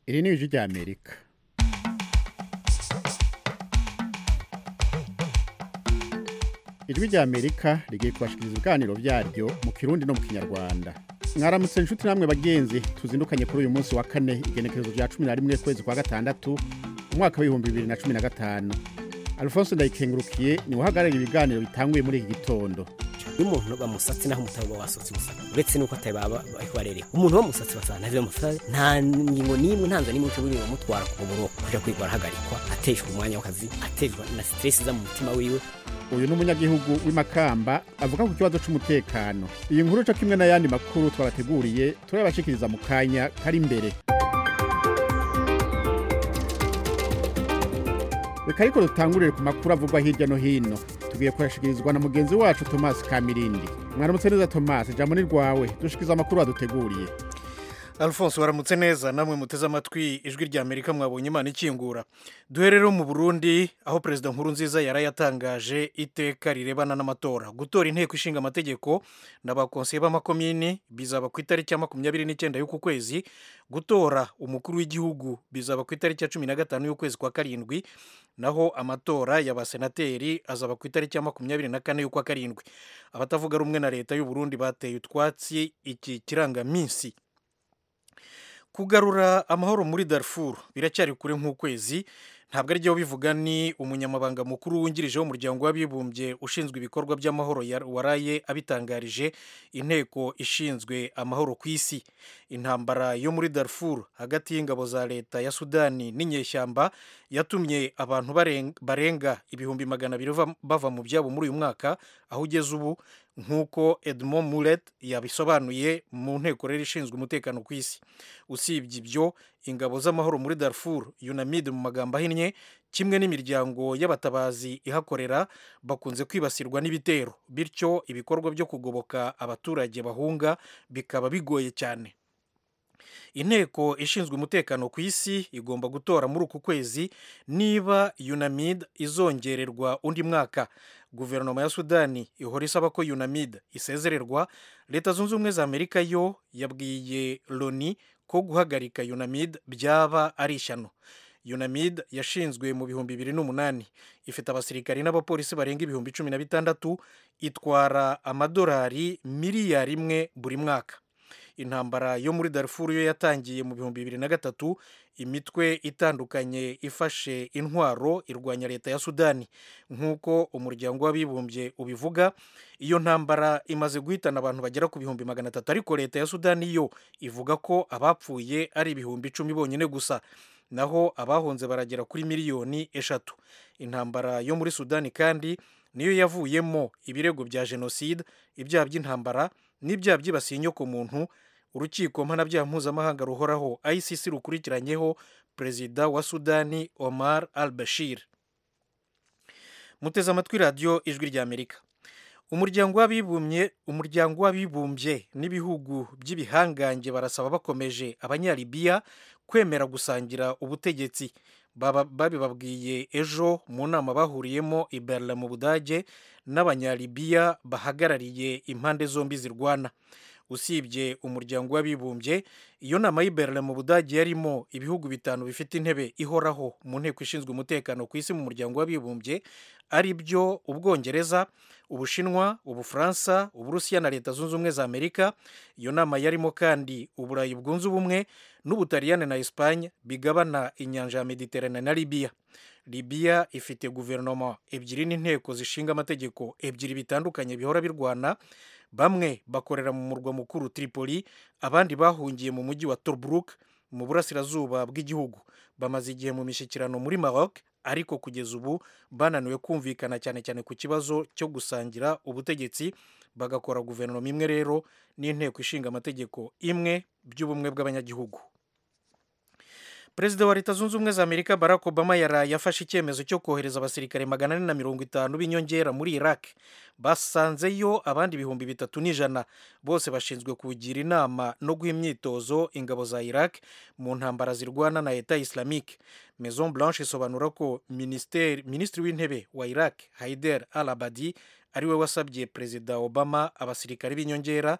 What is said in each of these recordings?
iri ni ijwi rya amerika ijwi rya amerika rigiye kubashikiriza ibiganiro byaryo mu kirundi no mu kinyarwanda mwaramutse inshuti namwe bagenzi tuzindukanye kuri uyu munsi wa kane igenekerezo rya cumi na rimwe kwezi kwa gatandatu umwaka w'ibihumbi bibiri na cumi na gatanu alphonse ndayikengurukiye ni uhagarariye ibiganiro bitanguye muri iki gitondo iyo umuntu bamusatse naho umutari uba wasotse umusatsi uretse nuko atari baba bariko barereka umuntu bamusatse basanga ntavyo bamusatse nta ngingo n'imwe ntanza n'imwe ushobora bamutwara ku buro kuja kwiga arahagarikwa ateshwa umwanya w'akazi ateshwa na stress iza mu mutima wiwe uyu ni umunyagihugu w'imakamba avuga ku kibazo c'umutekano iyi nkuru co kimwe n'ayandi makuru twabateguriye turabashikiriza mu kanya kari imbere reka ariko dutangurire ku makuru avugwa hirya no hino tugiye kuyashikirizwa na mugenzi wacu Thomas Kamirindi mwaramutse neza Thomas ijambo ni rwawe dushikiza amakuru waduteguriye alphonse waramutse neza namwe muteze amatwi ijwi rya amerika mwabonye imana ikingura duhe rero mu burundi aho perezida nkuru nziza yari yatangaje iteka rirebana n'amatora gutora inteko ishinga amategeko n'abakonseye b'amakomini bizaba ku itariki ya makumyabiri n'icyenda y'uku kwezi gutora umukuru w'igihugu bizaba ku itariki ya cumi na gatanu y'ukwezi kwa karindwi naho amatora y'abasenateri azaba ku itariki ya makumyabiri na kane y'ukwa karindwi abatavuga rumwe na leta y'u Burundi bateye utwatsi iki kirangaminsi kugarura amahoro muri Darfur biracyari kure nk'ukwezi ntabwo ari byo bivuga ni umunyamabanga mukuru wungirije w'umuryango w'abibumbye ushinzwe ibikorwa by'amahoro waraye abitangarije inteko ishinzwe amahoro ku isi intambara yo muri Darfur hagati y'ingabo za leta ya Sudani n'inyeshyamba yatumye abantu barenga ibihumbi magana abiri bava mu byabo muri uyu mwaka aho ugeze ubu nk'uko Edmond Mulet yabisobanuye mu nteko rero ishinzwe umutekano ku isi usibye ibyo ingabo z'amahoro muri Darfur UNAMID mu magambo ahinnye kimwe n'imiryango y'abatabazi ihakorera bakunze kwibasirwa n'ibitero bityo ibikorwa byo kugoboka abaturage bahunga bikaba bigoye cyane inteko ishinzwe umutekano ku isi igomba gutora muri uku kwezi niba UNAMID izongererwa undi mwaka guverinoma ya sudani ihora isaba ko UNAMID isezererwa leta zunze ubumwe za amerika yo yabwiye loni ko guhagarika UNAMID byaba ari ishyano UNAMID yashinzwe mu bihumbi bibiri n'umunani ifite abasirikari n'abapolisi barenga ibihumbi cumi na bitandatu itwara amadolari miliyari imwe buri mwaka intambara yo muri Darfur yo yatangiye mu bihumbi bibiri na gatatu imitwe itandukanye ifashe intwaro irwanya leta ya sudani nk'uko umuryango w'abibumbye ubivuga iyo ntambara imaze guhitana abantu bagera ku bihumbi magana atatu ariko leta ya sudani yo ivuga ko abapfuye ari ibihumbi icumi bonyine gusa naho abahunze baragera kuri miliyoni eshatu intambara yo muri sudani kandi niyo yavuyemo ibirego bya jenoside ibyaha by'intambara n'ibyaha byibasiye inyokomuntu urukiko mpanabyaha mpuzamahanga ruhoraho ICC rukurikiranyeho perezida wa sudani omar al bashir muteze amatwi radiyo ijwi rya amerika umuryango w'abibumbye umuryango w'abibumbye n'ibihugu by'ibihangange barasaba bakomeje abanyalibiya kwemera gusangira ubutegetsi babibabwiye ejo mu nama bahuriyemo i Berlin mu budage n'abanyalibiya bahagarariye impande zombi zirwana usibye umuryango w'abibumbye iyo nama y'i Berlin mu budage yarimo ibihugu bitanu bifite intebe ihoraho mu nteko ishinzwe umutekano ku isi mu muryango w'abibumbye ari byo ubwongereza ubushinwa ubufaransa uburusiya na leta zunze ubumwe za amerika iyo nama yarimo kandi uburayi bwunze ubumwe n'ubutaliyani na esipanye bigabana inyanja ya mediterane na libiya libiya ifite guverinoma ebyiri n'inteko zishinga amategeko ebyiri bitandukanye bihora birwana bamwe bakorera mu murwa mukuru tripoli abandi bahungiye mu mujyi wa tobruk mu burasirazuba bw'igihugu bamaze igihe mu mishyikirano muri maroc ariko kugeza ubu bananiwe kumvikana cyane cyane ku kibazo cyo gusangira ubutegetsi bagakora guverinoma imwe rero n'inteko ishinga amategeko imwe by'ubumwe bw'abanyagihugu perezida wa leta zunze ubumwe za amerika barack obama yaraye afashe icyemezo cyo kohereza abasirikare magana ane na mirongo itanu b'inyongera muri iraq basanzeyo abandi ibihumbi bitatu n'ijana bose bashinzwe kugira inama no guha imyitozo ingabo za iraq mu ntambara zirwana na leta islamique maison blanche isobanura ko minisitiri w'intebe wa iraq haider al abadi ariwe wasabye perezida obama abasirikare b'inyongera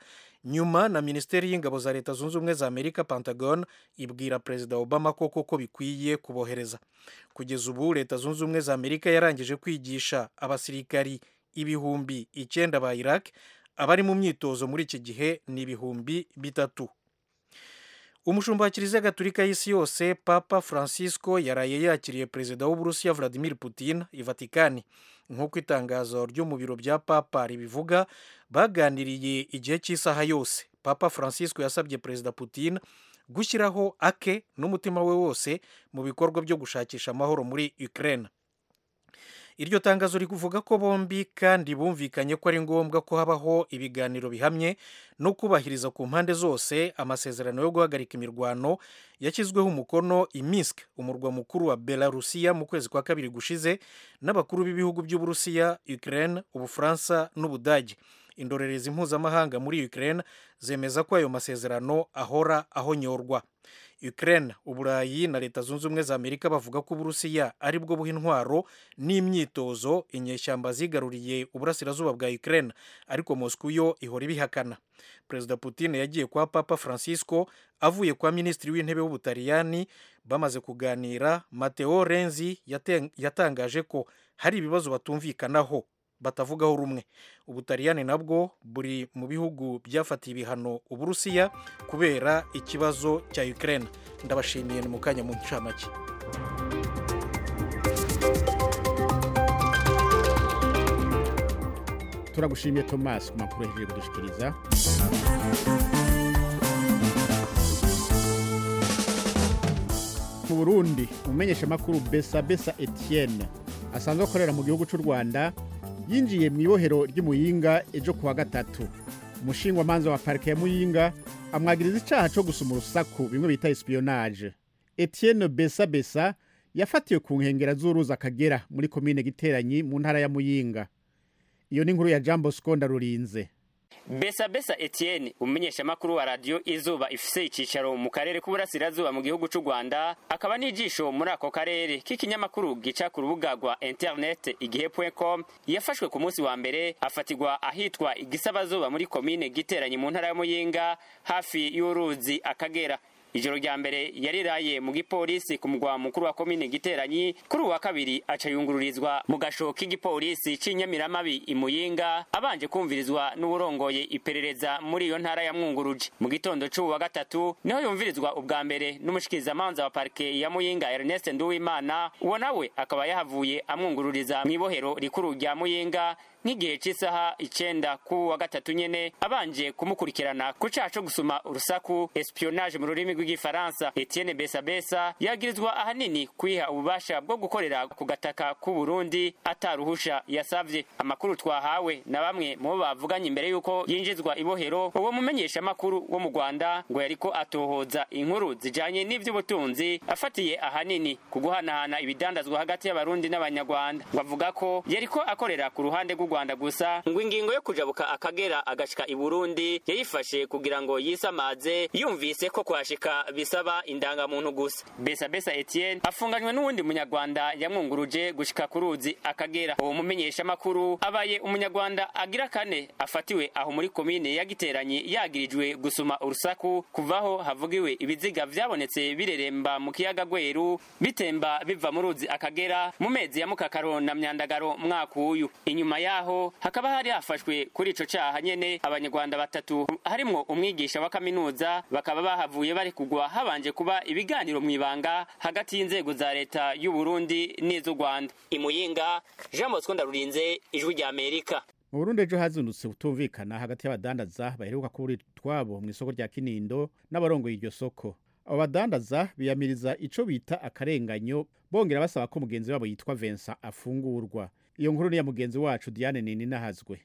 nyuma na minisiteri y'ingabo za leta zunze ubumwe za amerika pentagon ibwira perezida obama ko koko bikwiye kubohereza kugeza ubu leta zunze ubumwe za amerika yarangije kwigisha abasirikari ibihumbi icyenda ba iraq abari mu myitozo muri iki gihe ni ibihumbi bitatu umushumba wa kiliziya gatulika y'isi yose papa francisco yaraye yakiriye perezida w'uburusiya vladimir putin i vatikani nk'uko itangazo ryo mu biro bya papa ribivuga baganiriye igihe cy'isaha yose papa francisco yasabye perezida putin gushyiraho ake n'umutima we wose mu bikorwa byo gushakisha amahoro muri ukraine iryo tangazo rivuga ko bombi kandi bumvikanye ko ari ngombwa ko habaho ibiganiro bihamye no kubahiriza ku mpande zose amasezerano yo guhagarika imirwano yashyizweho umukono i Minsk umurwa mukuru wa Belarusiya mu kwezi kwa kabiri gushize n'abakuru b'ibihugu by'Uburusiya Ukraine Ubufaransa n'Ubudage indorerezi mpuzamahanga muri Ukraine zemeza ko ayo masezerano ahora ahonyorwa Ukraine uburayi na leta zunze ubumwe za amerika bavuga ko uburusiya ari bwo buha intwaro n'imyitozo inyeshyamba zigaruriye uburasirazuba bwa Ukraine ariko Moscow yo ihora ibihakana perezida putin yagiye kwa papa francisco avuye kwa minisitiri w'intebe w'ubutaliyani bamaze kuganira mateo renzi yatangaje ko hari ibibazo batumvikanaho batavugaho rumwe ubutaliyani nabwo buri mu bihugu byafatiye ibihano uburusiya kubera ikibazo cya ukraine ndabashimiye ni mu kanya mu ncamake turagushimiye thomas ku makuru yahejeje kudushikiriza mu burundi umumenyeshamakuru besa besa etienne asanzwe akorera mu gihugu cy'u rwanda yinjiye mu ibohero ry'imuyinga ejo kuwa gatatu umushingwamanza wa parike ya muyinga amwagiriza icyaha cyo gusuma urusaku bimwe bita espionage etienne besa besa yafatiwe ku nkengero z'uruzi akagera muri komine giteranyi mu ntara ya muyinga iyo ni inkuru ya jambo skonda rurinze besa besa etienne umumenyeshamakuru wa radiyo izuba ifise icyicaro mu karere k'uburasirazuba mu gihugu cy'u rwanda akaba n'ijisho muri ako karere k'ikinyamakuru gica ku rubuga rwa interineti igihe com yafashwe ku munsi wa mbere afatirwa ahitwa igisabazuba muri komine giteranye mu ntara ya muyinga hafi y'uruzi akagera ijoro rya mbere yariraye mu gipolisi ku mugwa mukuru wa komine giteranyi kuri uwa kabiri aca yungururizwa mu gasho k'igipolisi c'inyamiramabi imuyinga abanje kumvirizwa n'uwurongoye iperereza muri iyo ntara ya mwunguruje mu gitondo c'ubu wa gatatu niho yumvirizwa ubwa mbere n'umushikirizamanza wa parike ya muyinga ernest nduwimana uwo nawe akaba yahavuye amwungururiza mw'ibohero rikuru rya muyinga nk'igihe cy'isaha icenda ku wa gatatu nyene abanje kumukurikirana ku caha co gusuma urusaku espionage mu rurimi rw'igifaransa etienne besabesa yagirizwa ahanini kwiha ububasha bwo gukorera ku gataka k'u burundi ataruhusha yasavye amakuru twahawe na bamwe mu bo bavuganye imbere y'uko yinjizwa ibohero uwo mumenyeshamakuru wo mu rwanda ngo yariko atohoza inkuru zijanye n'ivy'ubutunzi afatiye ahanini ku guhanahana ibidandazwa hagati y'abarundi n'abanyarwanda ngo avuga ko yariko akorera ku ruhande rw'u rwanda gusa ngo ingingo yo kujabuka akagera agashika i burundi yayifashe kugira ngo yisamaze yumvise ko kuhashika bisaba indangamuntu gusa besa besa etienne afunganywe n'uwundi munyarwanda yamwunguruje gushika ku ruzi akagera uwo mumenyeshamakuru abaye umunyarwanda agira kane afatiwe aho muri komine ya giteranyi yagirijwe gusuma urusaku kuvaho havugiwe ibiziga vyabonetse bireremba mu kiyaga gweru bitemba biva mu ruzi akagera mu mezi ya mukakaro na myandagaro mwaka uyu inyuma yaho hakaba hari hafashwe kuri ico caha nyene abanyarwanda batatu harimwo umwigisha wa kaminuza bakaba bahavuye bari kugwa habanje kuba ibiganiro mw'ibanga hagati y'inzego za leta y'u Burundi n'iz'u Rwanda imuyinga Jean Bosco Ndarurinze ijwi rya Amerika mu burundi ejo hazindutse kutumvikana hagati y'abadandaza baheruka kubura twabo mu isoko rya kinindo n'abarongoye iryo soko abo badandaza biyamiriza ico bita akarenganyo bongera basaba ko mugenzi wabo yitwa Vincent afungurwa iyo nkuru ni ya mugenzi wacu Diane Nini nahazwe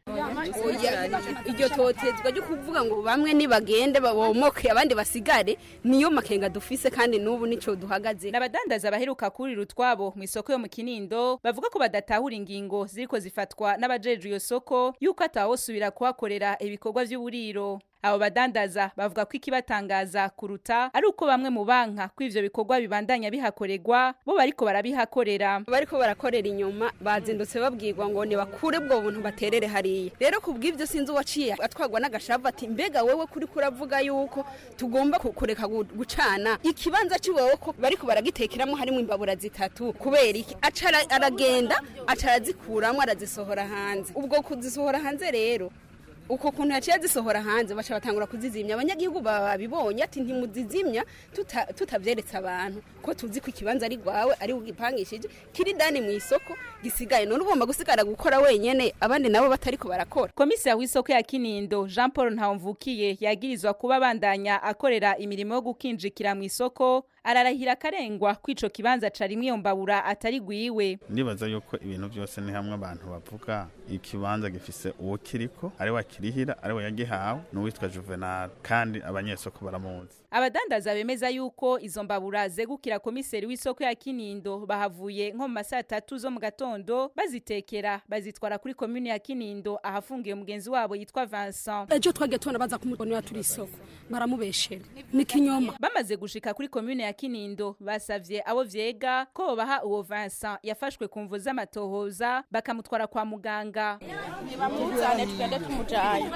iryo totezwa ryo kuvuga ngo bamwe nibagende babomoke abandi basigare niyo makenga dufise kandi n'ubu nico duhagaze n'abadandaza baheruka kurira utwabo mu isoko yo mu kinindo bavuga ko badatahura ingingo ziriko zifatwa n'abajejwe iyo soko yuko atawosubira kuhakorera ibikorwa vy'uburiro abo badandaza bavuga ko ikibatangaza kuruta ari uko bamwe mu banka ko ivyo bikorwa bibandanya bihakorerwa bo bariko barabihakorera bariko barakorera inyuma bazindutse babwirwa ngo nibakure ubwo buntu baterere hariya rero kubw'ivyo sinzi uwaciye atwagwa n'agashavu ati mbega wewe kuri kuravuga yuko tugomba ku- kureka gu- gucana ikibanza ciwewe ko bariko baragitekeramo harimo imbabura zitatu kubera iki aca ara- aragenda aca arazikuramwo arazisohora hanze ubwo kuzisohora hanze rero uko kuntu yaciye azisohora hanze baca batangura kuzizimya abanyagihugu baba babibonye ati ntimuzizimya tuta- tutavyeretse abantu ko tuzi ko ikibanza ari rwawe ari ugipangishije kiri dani mu isoko gisigaye none ugomba gusigara gukora wenyene abandi nabo batariko barakora komisiya w'isoko ya kinindo jean paul ntawumvukiye yagirizwa kuba abandanya akorera imirimo yo gukinjikira mu isoko ararahira akarengwa ko ico kibanza carimwe iyo mbabura atari gwiwe ndibaza yuko ibintu byose ni hamwe abantu bavuga ikibanza gifise uwo kiriko ari we akirihira ari we yagihawe n'uwitwa juvenal kandi abanyesoko baramuzi abadandaza bemeza yuko izo mbabura zegukira komiseri w'isoko ya kinindo bahavuye nko mu masaa tatu zo mu gatondo bazitekera bazitwara kuri komune ya kinindo ahafungiye mugenzi wabo yitwa vincent ejo twagiye tubona baza kumubonera turi isoko baramubeshera ni kinyoma bamaze gushika kuri komune ya kinindo basavye abo vyega ko bobaha uwo vincent yafashwe ku mvu z'amatohoza bakamutwara kwa muganga bamuzane tugende tumujanye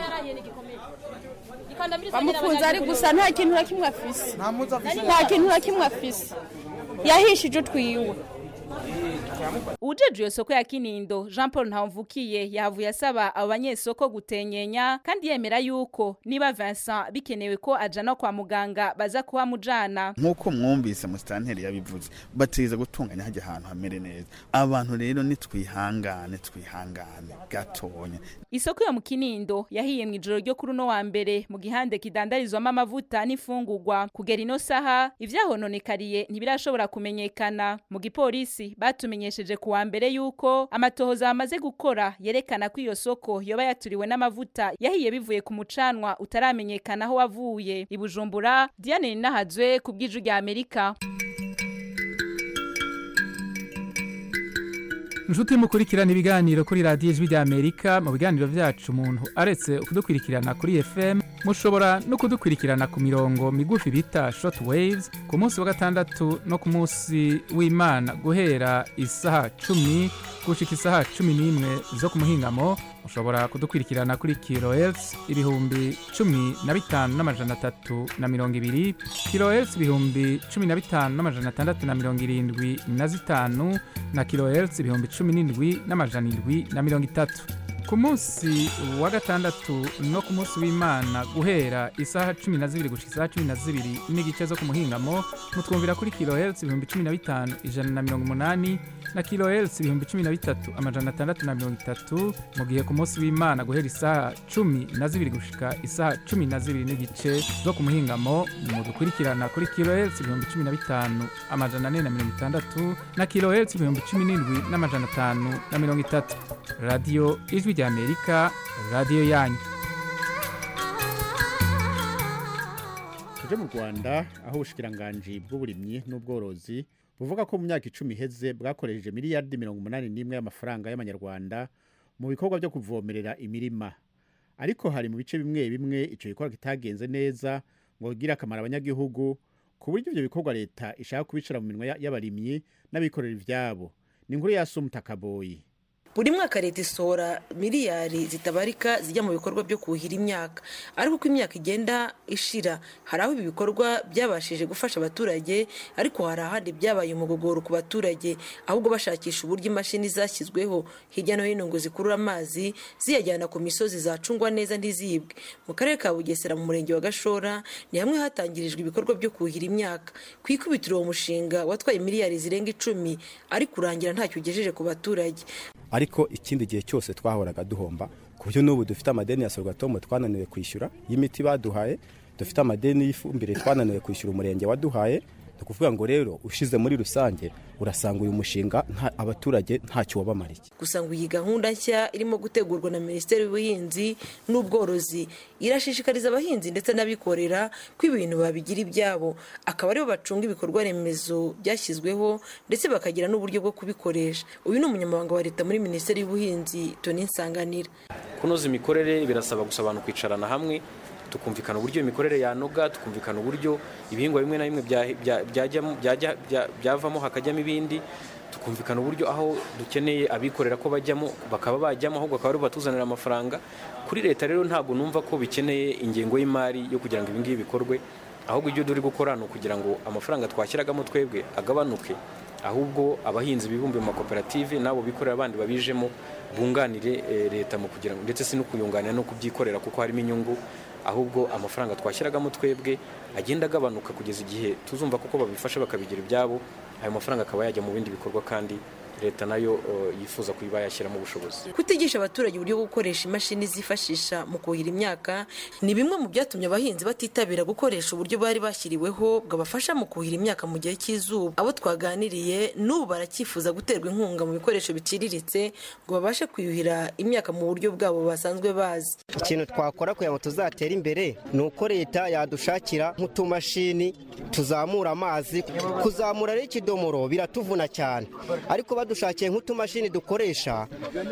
bamufunze ari gusa nta kintu na kimwe afise nta kintu na kimwe afise yahishije utwiwe uwujejwe iyo soko ya kinindo jean paul ntawumvukiye yahavuye asaba abo banyesoko gutenyenya kandi yemera yuko niba vincent bikenewe ko ajana kwa muganga baza kuhamujana nk'uko mwumvise musitanteri yabivuze batiriza gutunganya hajya ahantu hamere neza abantu rero nitwihangane twihangane gatonya isoko yo mu kinindo yahiye mu ijoro ryo kuri uno wa mbere mu gihande kidandarizwamo amavuta n'imfungurwa kugera ino saha ivyahononekariye ntibirashobora kumenyekana mu gipolisi batumenyesheje ku wa mbere yuko amatohoza bamaze gukora yerekana ko iyo soko yoba yaturiwe n'amavuta yahiye bivuye ku mucanwa utaramenyekana aho wavuye i bujumbura diane ninahazwe ku bw'iju rya amerika inshuti mukurikirana ibiganiro kuri radiyo ijwi ry'amerika mu biganiro byacu umuntu aretse kudukurikirana kuri fm mushobora no kudukurikirana ku mirongo migufi bita short waves ku munsi wa gatandatu no ku munsi w'imana guhera isaha cumi gushika isaha cumi n'imwe zo ku muhingamo mushobora kudukurikirana kuri kilohertz ibihumbi cumi na bitanu n'amajana atatu na mirongo ibiri kilohertz ibihumbi cumi na bitanu n'amajana atandatu na mirongo irindwi na zitanu na kilohertz ibihumbi cumi n'indwi n'amajana indwi na mirongo itatu ku munsi wa gatandatu no ku munsi w'imana guhera isaha cumi na zibiri gushika isaha cumi na zibiri n'igice zo ku muhingamo mutwumvira kuri kilohertz ibihumbi cumi na bitanu ijana na mirongo umunani na kilohertz ibihumbi cumi na bitatu amajana atandatu na mirongo itatu mu gihe ku munsi w'imana guhera isaha cumi na zibiri gushika isaha cumi na zibiri n'igice zo ku muhingamo mudukurikirana kuri kilohertz ibihumbi cumi na bitanu amajana ane na mirongo itandatu na kilohertz ibihumbi cumi n'indwi n'amajana atanu na mirongo itatu radiyo ijwi rya amerika radiyo yanyu tuje mu rwanda aho ubushikiranganji bw'uburimyi n'ubworozi buvuga ko mu myaka icumi iheze bwakoresheje miliyaridi mirongo umunani n'imwe y'amafaranga y'amanyarwanda mu bikorwa byo kuvomerera imirima ariko hari mu bice bimwe bimwe icyo gikorwa kitagenze neza ngo bigire akamaro abanyagihugu ku buryo ibyo bikorwa leta ishaka kubicira mu minwa ya- y'abarimyi n'abikorera ibyabo ni inkuru ya sumutakaboyi buri mwaka leta isohora miliyari zitabarika zijya mu bikorwa byo kuhira imyaka ariko uko imyaka igenda ishira hari aho ibi bikorwa byabashije gufasha abaturage ariko hari ahandi byabaye umugogoro ku baturage ahubwo bashakisha uburyo imashini zashyizweho hirya no hino ngo zikurure amazi ziyajyana ku misozi zacungwa neza ntizibwe mu karere ka bugesera mu murenge wa gashora ni hamwe hatangirijwe ibikorwa byo kuhira imyaka ku ikubitiro uwo mushinga watwaye miliyari zirenga icumi ariko urangira ntacyo ugejeje ku baturage ariko ikindi gihe cyose twahoraga duhomba ku buryo n'ubu dufite amadeni ya sorwatomo twananiwe kwishyura y'imiti baduhaye dufite amadeni y'ifumbire twananiwe kwishyura umurenge waduhaye ni ukuvuga ngo rero ushize muri rusange urasanga uyu mushinga nta- abaturage ntacyo wabamariye gusa ngo iyi gahunda nshya irimo gutegurwa na minisiteri y'ubuhinzi n'ubworozi irashishikariza abahinzi ndetse n'abikorera ko ibintu babigira ibyabo akaba aribo bacunga ibikorwa remezo byashyizweho ndetse bakagira n'uburyo bwo kubikoresha uyu ni umunyamabanga wa leta muri minisiteri y'ubuhinzi toni nsanganira kunoza imikorere birasaba gusa abantu kwicarana hamwe tukumvikana uburyo imikorere yanoga tukumvikana uburyo ibihingwa bimwe na bimwe bya- bya- byajyamo- byajya- bya- byavamo hakajyamo ibindi tukumvikana uburyo aho dukeneye abikorera ko bajyamo bakaba bajyamo ahubwo bakaba aribo batuzanira amafaranga kuri leta rero ntabwo numva ko bikeneye ingengo y'imari yo kugira ngo ibi ngibi bikorwe ahubwo ibyo turi gukora ni ukugira ngo amafaranga twashyiragamo twebwe agabanuke ahubwo abahinzi bibumbiye mu makoperative n'abo bikorera abandi babijemo bunganire eh, leta mu kugira ngo ndetse si no kuyunganira no kubyikorera kuko harimo inyungu ahubwo amafaranga twashyiragamo twebwe agenda agabanuka kugeza igihe tuzumva kuko babifasha bakabigira ibyabo ayo mafaranga akaba yajya mu bindi bikorwa kandi leta nayo eh, yifuza kuba yashyiramo ubushobozi kutigisha abaturage uburyo bwo gukoresha imashini zifashisha mu kuhira imyaka ni bimwe mu byatumye abahinzi batitabira gukoresha uburyo bari bashyiriweho bwabafasha mu kuhira imyaka mu gihe cy'izuba abo twaganiriye n'ubu baracyifuza guterwa inkunga mu bikoresho biciriritse ngo babashe kuyuhira imyaka mu buryo bwabo basanzwe bazi ikintu twakora kugira ngo tuzatere imbere ni uko leta yadushakira nk'utumashini tuzamura amazi kuzamura rero ikidomoro biratuvuna cyane ariko badushakiye nk'utumashini dukoresha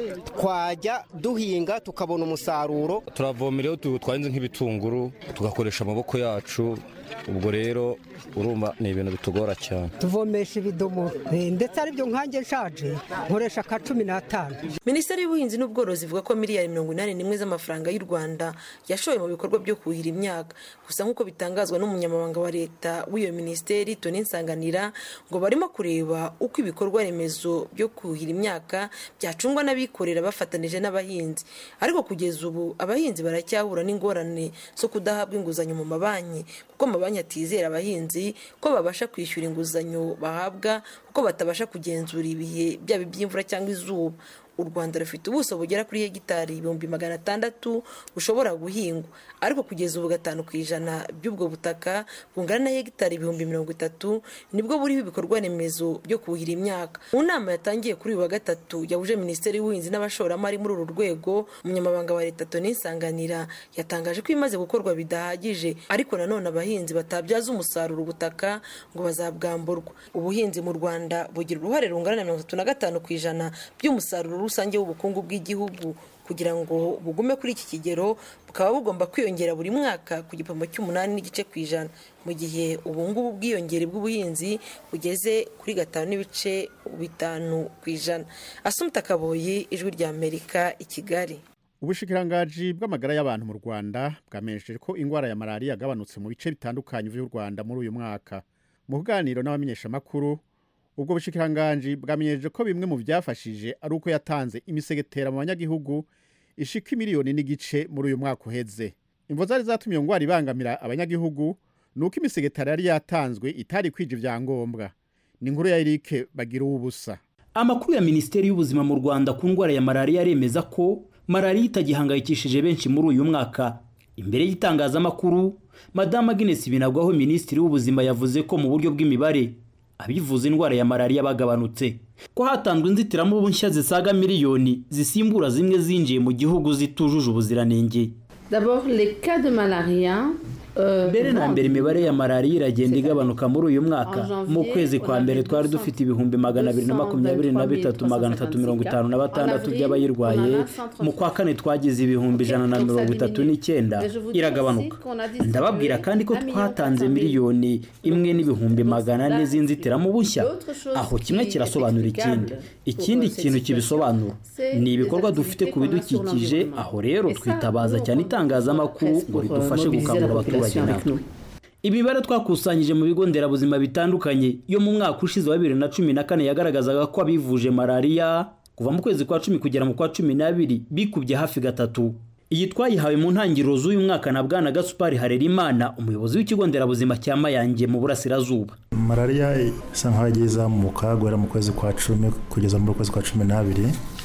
twajya duhinga tukabona umusaruro turavomereho twahinze nk'ibitunguru tugakoresha amaboko yacu ubwo rero urumva ni ibintu bitugora cyane tuvomesha ibidomoro Eh, ndetse aribyo nkanjye nshaje nkoresha ka cumi n'atanu minisiteri y'ubuhinzi n'ubworozi ivuga ko miliyari mirongo inani n'imwe z'amafaranga y'u rwanda yashoye mu bikorwa byo kuhira imyaka gusa nk'uko bitangazwa n'umunyamabanga wa leta w'iyo minisiteri toni nsanganira ngo barimo kureba uko ibikorwa remezo byo kuhira imyaka byacungwa n'abikorera bafatanije n'abahinzi ariko kugeza ubu abahinzi baracyahura n'ingorane zo kudahabwa inguzanyo mu mabanki kuko amabanki atizera abahinzi ko babasha kwishyura inguzanyo bahabwa kuko batabasha kugenzura ibihe byaba iby'imvura cyangwa izuba u rwanda rufite ubuso bugera kuri hegitari ibihumbi magana atandatu bushobora guhingwa ariko kugeza ubu gatanu ku ijana by'ubwo butaka bungana na hegitari ibihumbi mirongo itatu nibwo buriho ibikorwa remezo byo kuhira imyaka mu nama yatangiye kuri uyu wa gatatu yahuje minisiteri y'ubuhinzi n'abashoramari muri uru rwego umunyamabanga wa leta toni nsanganira yatangaje ko ibimaze gukorwa bidahagije ariko nanone abahinzi batabyaza umusaruro ubutaka ngo bazabwamburwa ubuhinzi mu rwanda bugira uruhare rungana na mirongo itatu na gatanu ku ijana by'umusaruro rusange w'ubukungu bw'igihugu kugira ngo bugume kuri iki kigero bukaba bugomba kwiyongera buri mwaka ku gipimo cy'umunani n'igice ku ijana mu gihe ubu ngubu ubwiyongere bw'ubuhinzi bugeze kuri gatanu n'ibice bitanu ku ijana asumta kaboyi ijwi ry'amerika i kigali ubushikirangaji bw'amagara y'abantu mu rwanda bwamenyesheje ko indwara ya malariya yagabanutse mu bice bitandukanye by'u rwanda muri uyu mwaka mu kuganiro n'abamenyeshamakuru ubwo bushikiranganji bwamenyesheje ko bimwe mu byafashije ari uko yatanze imisegetera mu banyagihugu ishika miliyoni n'igice muri uyu mwaka uheze imvo zari zatumye iyo ndwara ibangamira abanyagihugu ni uko imisegetera yari yatanzwe itari kwija ibyangombwa ni inkuru ya erike bagira ubusa amakuru ya minisiteri y'ubuzima mu rwanda ku ndwara ya malariya aremeza ko malariya itagihangayikishije benshi muri uyu mwaka imbere y'itangazamakuru madamu agnes binagwaho minisitiri w'ubuzima yavuze ko mu buryo bw'imibare abivuza indwara ya malariya bagabanutse ko hatanzwe inzitiramubu nshya zisaga miliyoni zisimbura zimwe zinjiye mu gihugu zitujuje ubuziranenge D'abord, les cas de malaria. euh, mbere na vont mbere imibare ya malariya iragenda igabanuka muri uyu mwaka mu kwezi kwa mbere twari dufite ibihumbi magana abiri na makumyabiri na bitatu magana atatu mirongo itanu na batandatu by'abayirwaye mu kwa kane twagize ibihumbi ijana na mirongo itatu n'icyenda iragabanuka ndababwira kandi ko twatanze miliyoni imwe n'ibihumbi magana ane z'inzitiramubu nshya aho kimwe kirasobanura ikindi ikindi kintu kibisobanura ni ibikorwa dufite ku bidukikije aho rero twitabaza cyane itangazamakuru ngo ridufashe gukangurira abaturage natwe imibare twakusanyije mu bigo nderabuzima bitandukanye yo mu mwaka ushize wa bibiri na cumi na kane yagaragazaga ko abivuje malariya kuva mu kwezi kwa cumi kugera mu kwa cumi n'abiri bikubye hafi gatatu iyi twayihawe mu ntangiriro z'uyu mwaka na bwana gasupari harerimana umuyobozi w'ikigo nderabuzima cya mayange mu burasirazuba malariya isa nkaho yagiye izamuka guhera mu kwezi kwa cumi kugeza mu kwezi kwa cumi n'abiri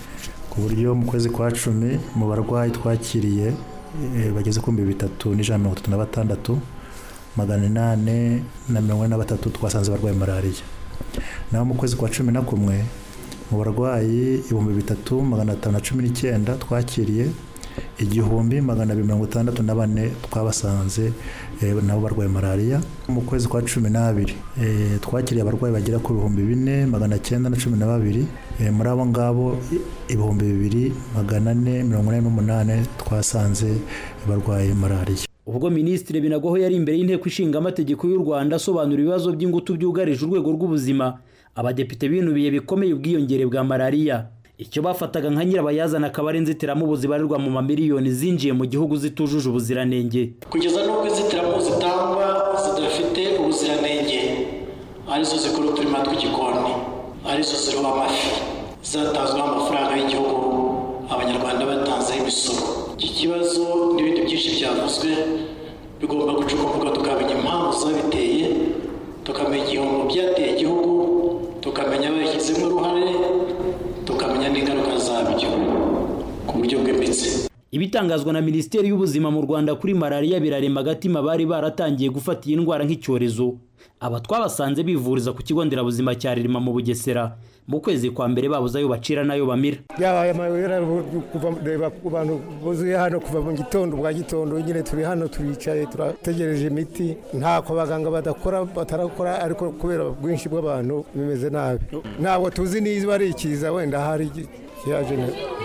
ku buryo mu kwezi kwa cumi mu barwayi twakiriye eh, bageze ku bihumbi bitatu n'ijana na mirongo itatu na batandatu magana inani na mirongo ine na batatu twasanze barwaye malariya naho mu kwezi kwa cumi na kumwe mu barwayi ibihumbi bitatu magana atanu na cumi n'icyenda twakiriye igihumbi magana abiri mirongo itandatu na bane twabasanze eh, nabo barwaye malariya mu kwezi kwa cumi n'abiri eh, twakiriye abarwayi bagera ku bihumbi bine magana cyenda na cumi na babiri Eh, muri abo ngabo i- ibihumbi bibiri magana ane mirongo ine n'umunani twasanze barwaye malariya ubwo minisitiri binagwaho yari imbere y'inteko ishinga amategeko y'u rwanda asobanura ibibazo by'ingutu byugarije urwego rw'ubuzima abadepite binubiye bikomeye ubwiyongere bwa malariya icyo bafataga nka nyirabayazana akaba ari inzitiramubu zibarirwa mu mamiliyoni zinjiye mu gihugu zitujuje ubuziranenge kugeza n'ubwo inzitiramubu zitangwa zidafite ubuziranenge arizo zikora uturima tw'igikoni arizo ziriho amafi zatanzweho amafaranga y'igihugu abanyarwanda batanzeho imisoro iki kibazo n'ibindi byinshi byavuzwe bigomba gucukumburwa tukamenya impamvu zabiteye tukamenya igihombo byateye igihugu tukamenya ababishyizemo uruhare tukamenya n'ingaruka zabyo ku buryo bwimbitse ibitangazwa na minisiteri y'ubuzima mu rwanda kuri malariya birarema agatima bari baratangiye gufata iyi ndwara nk'icyorezo aba twabasanze bivuriza ku kigo nderabuzima cya ririma mu bugesera mu kwezi kwa mbere babuze ayo bacira n'ayo bamira byabaye amayobera kuva reba ku bantu buzuye hano kuva mu gitondo bwa gitondo nyine turi hano turicaye turategereje imiti ntako abaganga badakora batarakora ariko kubera ubwinshi bw'abantu bimeze nabi ntabwo tuzi niba ari ikiza wenda hari kiyaje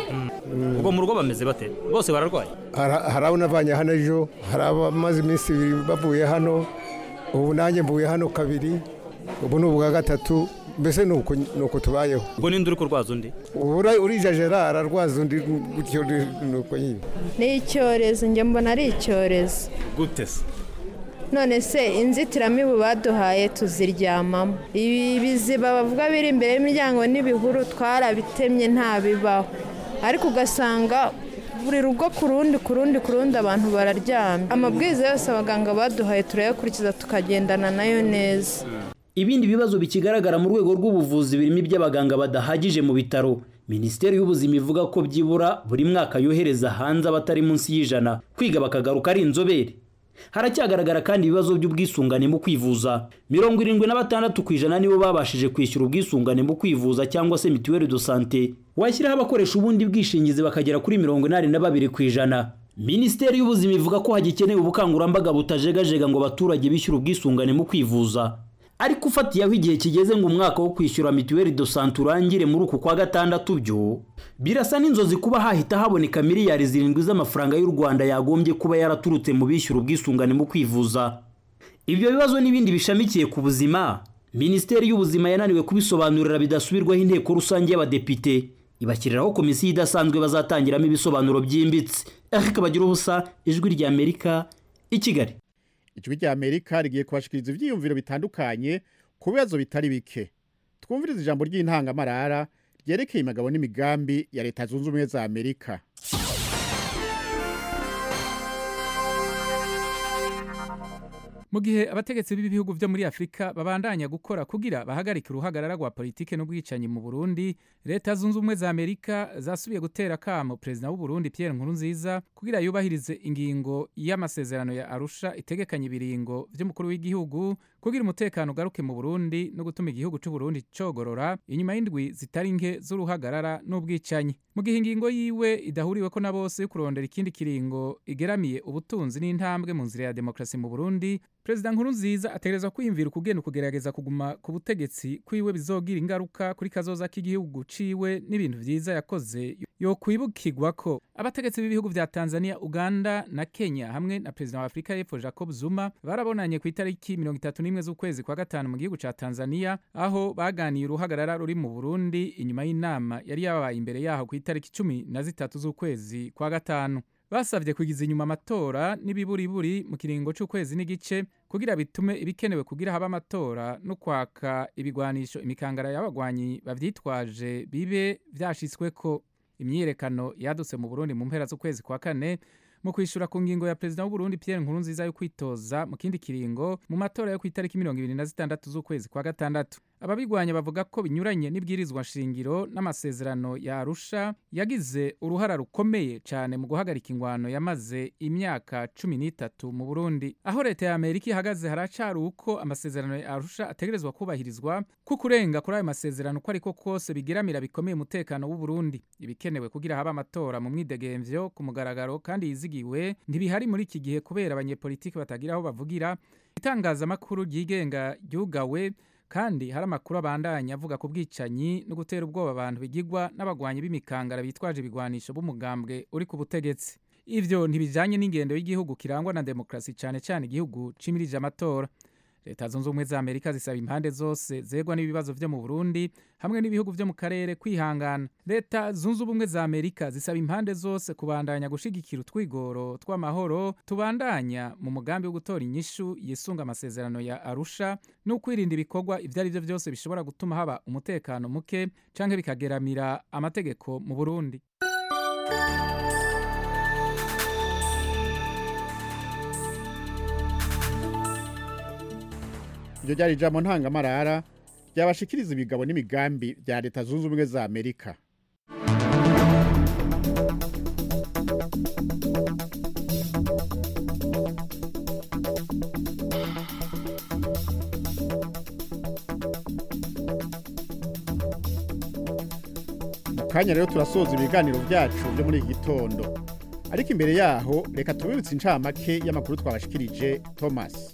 ubwo mu rugo bameze bate bose bararwaye hari abo navanye hano ejo hari abamaze iminsi ibiri bavuye hano ubu nanjye mvuye hano kabiri ubu ni ubwa gatatu mbese ni uko tubayeho ubwo ninde uri kurwaza undi urijajera ararwaza undi gutyo ni uko nyine ni icyorezo njye mbona ari icyorezo gute se none se inzitiramibu baduhaye tuziryamamo ibi biziba bavuga biri imbere y'imiryango n'ibihuru twarabitemye ntabibaho ariko ugasanga buri rugo ku rundi ku rundi ku rundi abantu bararyamye amabwiriza yose abaganga baduhaye turayakurikiza tukagendana nayo neza ibindi bibazo bikigaragara mu rwego rw'ubuvuzi birimo iby'abaganga badahagije mu bitaro minisiteri y'ubuzima ivuga ko byibura buri mwaka yohereza hanze abatari munsi y'ijana kwiga bakagaruka ari inzobere haracyagaragara kandi ibibazo by'ubwisungane mu kwivuza mirongo irindwi na batandatu ku ijana nibo babashije kwishyura ubwisungane mu kwivuza cyangwa se mituweli do sante washyiraho abakoresha ubundi bwishingizi bakagera kuri mirongo inani na babiri ku ijana minisiteri y'ubuzima ivuga ko hagikenewe ubukangurambaga butajegajega ngo abaturage bishyure ubwisungane mu kwivuza ariko ufatiye aho igihe kigeze ngo umwaka wo kwishyura mituweli do sante urangire muri uku kwa gatandatu byo birasa n'inzozi kuba hahita haboneka miliyari zirindwi z'amafaranga y'u rwanda yagombye kuba yaraturutse mu bishyura ubwisungane mu kwivuza ibyo bibazo n'ibindi bishamikiye ku buzima minisiteri y'ubuzima yananiwe kubisobanurira bidasubirwaho inteko rusange y'abadepite ibashyiriraho komisiyo idasanzwe bazatangiramo ibisobanuro byimbitse ariko bagira ubusa ijwi ry'amerika i kigali ijwi rya amerika rigiye kubashikiriza ibyiyumviro bitandukanye ku bibazo bitari bike twumviriza ijambo ry'intangamarara ryerekeye imigabo n'imigambi ya leta zunze ubumwe za amerika mu gihe abategetsi b'ibihugu byo muri afurika babandanya gukora kugira bahagarike uruhagarara rwa politike n'ubwicanyi mu burundi leta zunze ubumwe za amerika zasubiye gutera akamo perezida w'uburundi pierre nkurunziza kugira yubahirize ingingo y'amasezerano ya arusha itegekanya ibiringo by'umukuru w'igihugu kugira umutekano ugaruke mu burundi no gutuma igihugu cy'uburundi cogorora inyuma y'indwi zitari nke z'uruhagarara n'ubwicanyi mu gihe ingingo yiwe idahuriweko na bose yo kurondera ikindi kiringo igeramiye ubutunzi n'intambwe mu nzira ya demokarasi mu burundi perezida nkurunziza ategerezwa kwiyumvira ukugenda ukugerageza kuguma ku butegetsi kwiwe bizogira ingaruka kuri kazoza k'igihugu ciwe n'ibintu vyiza yakoze yo kwibukirwa ko abategetsi b'ibihugu vya tanzania uganda na kenya hamwe na perezida wa afurika y'epfo jacob zuma barabonanye ku itariki mirongo itatu n'imwe z'ukwezi kwa gatanu mu gihugu ca tanzania aho baganiye uruhagarara ruri mu burundi inyuma y'inama yari yabaye imbere yaho ku itariki cumi na zitatu z'ukwezi kwa gatanu basabye kugiza inyuma amatora n'ibiburiburi mu kiringo cy'ukwezi n'igice kugira bitume ibikenewe kugira haba amatora no kwaka ibigwanisho imikangara y'abagwanyi bavyitwaje bibe vyashitsweko imyiyerekano yadutse mu burundi mu mpera z'ukwezi kwa kane mu kwishura ku ngingo ya perezida w'uburundi pierre nkurunziza yo kwitoza mu kindi kiringo mu matora yo ku itariki mirongo ibiri na zitandatu z'ukwezi kwa gatandatu ababigwanya bavuga ko binyuranye n'ibwirizwa shingiro n'amasezerano ya arusha yagize uruhara rukomeye cyane mu guhagarika ingwano yamaze imyaka cumi n'itatu mu burundi aho leta ya amerika ihagaze haracari uko amasezerano ya arusha ategerezwa kubahirizwa kuko urenga kuri ayo masezerano uko ariko kose bigeramira bikomeye umutekano w'uburundi ibikenewe kugira habe amatora mu mwidegemvyo ku mugaragaro kandi yizigiwe ntibihari muri iki gihe kubera abanyepolitiki batagira aho bavugira itangazamakuru ryigenga ryugawe kandi hari amakuru abandanya avuga ku bwicanyi no gutera ubwoba abantu bigigwa n'abagwanyi b'imikangara bitwaje ibigwanisho b'umugambwe uri ku butegetsi ivyo ntibijanye n'ingendo y'igihugu kirangwa na demokarasi cane cane igihugu cimirije amatora leta zunze ubumwe za amerika zisaba impande zose zegwa n'ibibazo vyo mu burundi hamwe n'ibihugu vyo mu karere kwihangana leta zunze ubumwe za amerika zisaba impande zose kubandanya gushigikira utwigoro tw'amahoro tubandanya mu mugambi wo gutora inyishu yisunga amasezerano ya arusha no kwirinda ibikorwa ivyo ari vyo vyose bishobora gutuma haba umutekano muke canke bikageramira amategeko mu burundi iryo ryari ijambo ntangamarara ryabashikiriza ibigabo n'imigambi bya leta zunze ubumwe za amerika mu kanya rero turasoza ibiganiro byacu byo muri iki gitondo ariko imbere yaho reka tubibutse incamake y'amakuru twabashikirije thomas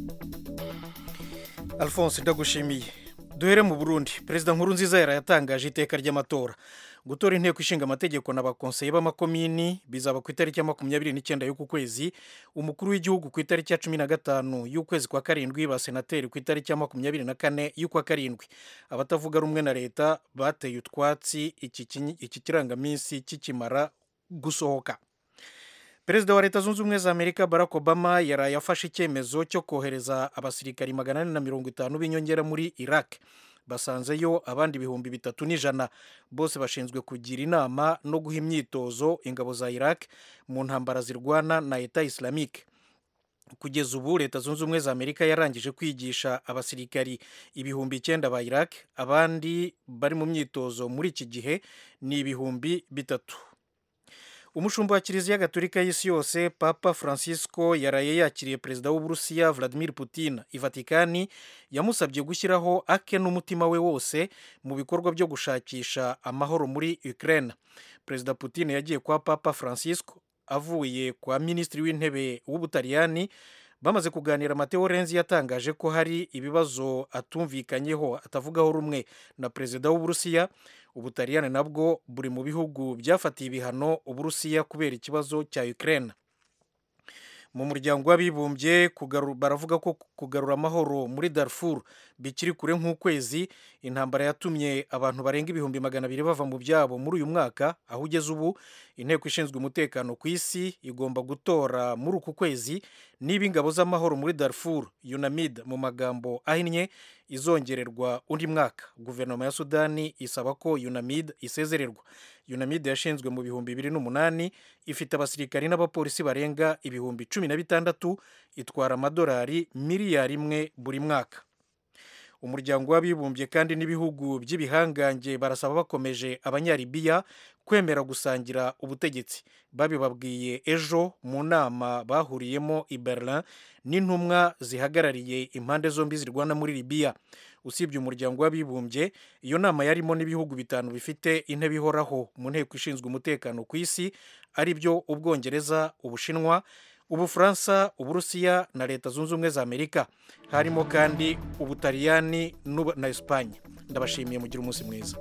alphonse ndagushimiye duhere mu burundi perezida nkuru nziza yarayatangaje iteka ry'amatora gutora inteko ishinga amategeko n'abakonseye b'amakomini bizaba ku itariki ya makumyabiri n'icyenda y'uku kwezi umukuru w'igihugu ku itariki ya cumi na gatanu y'ukwezi kwa karindwi basenateri ku itariki ya makumyabiri na kane y'ukwa karindwi abatavuga rumwe na leta bateye utwatsi iki kinyi- iki kirangaminsi kikimara gusohoka perezida wa leta zunze ubumwe za amerika barack obama yaraye afashe icyemezo cyo kohereza abasirikari magana ane na mirongo itanu b'inyongera muri iraq basanzeyo abandi ibihumbi bitatu n'ijana bose bashinzwe kugira inama no guha imyitozo ingabo za iraq mu ntambara zirwana na eta islamique kugeza ubu leta zunze ubumwe za amerika yarangije kwigisha abasirikari ibihumbi icyenda ba iraq abandi bari mu myitozo muri iki gihe ni ibihumbi bitatu umushumba wa kiliziya gatolika y'isi yose papa francisco yaraye yakiriye perezida w'uburusiya vladimir putin i vatikani yamusabye gushyiraho ake n'umutima we wose mu bikorwa byo gushakisha amahoro muri ukraine perezida putin yagiye kwa papa francisco avuye kwa minisitiri w'intebe w'ubutaliyani bamaze kuganira mateo renzi yatangaje ko hari ibibazo atumvikanyeho atavugaho rumwe na perezida w'uburusiya ubutaliyani nabwo buri mu bihugu byafatiye ibihano uburusiya kubera ikibazo cya ukraine mu muryango w'abibumbye kugaru- baravuga ko kugarura amahoro muri darfur bikiri kure nk'ukwezi intambara yatumye abantu barenga ibihumbi magana abiri bava mu byabo muri uyu mwaka aho ugeze ubu inteko ishinzwe umutekano ku isi igomba gutora muri uku kwezi niba ingabo z'amahoro muri darfur unamid mu magambo ahinnye izongererwa undi mwaka guverinoma ya sudani isaba ko unamid isezererwa unamid yashinzwe mu bihumbi bibiri n'umunani ifite abasirikari n'abapolisi barenga ibihumbi cumi na bitandatu itwara amadolari miliyari imwe buri mwaka umuryango w'abibumbye kandi n'ibihugu by'ibihangange barasaba bakomeje abanyaribiya kwemera gusangira ubutegetsi babibabwiye ejo mu nama bahuriyemo i berlin n'intumwa zihagarariye impande zombi zirwana muri libiya usibye umuryango w'abibumbye iyo nama yarimo n'ibihugu bitanu bifite intebe ihoraho mu nteko ishinzwe umutekano ku isi ari byo ubwongereza ubushinwa ubufaransa uburusiya na leta zunze ubumwe za amerika harimo kandi ubutaliyani n'ubu- na esipanye ndabashimiye mugira umunsi mwiza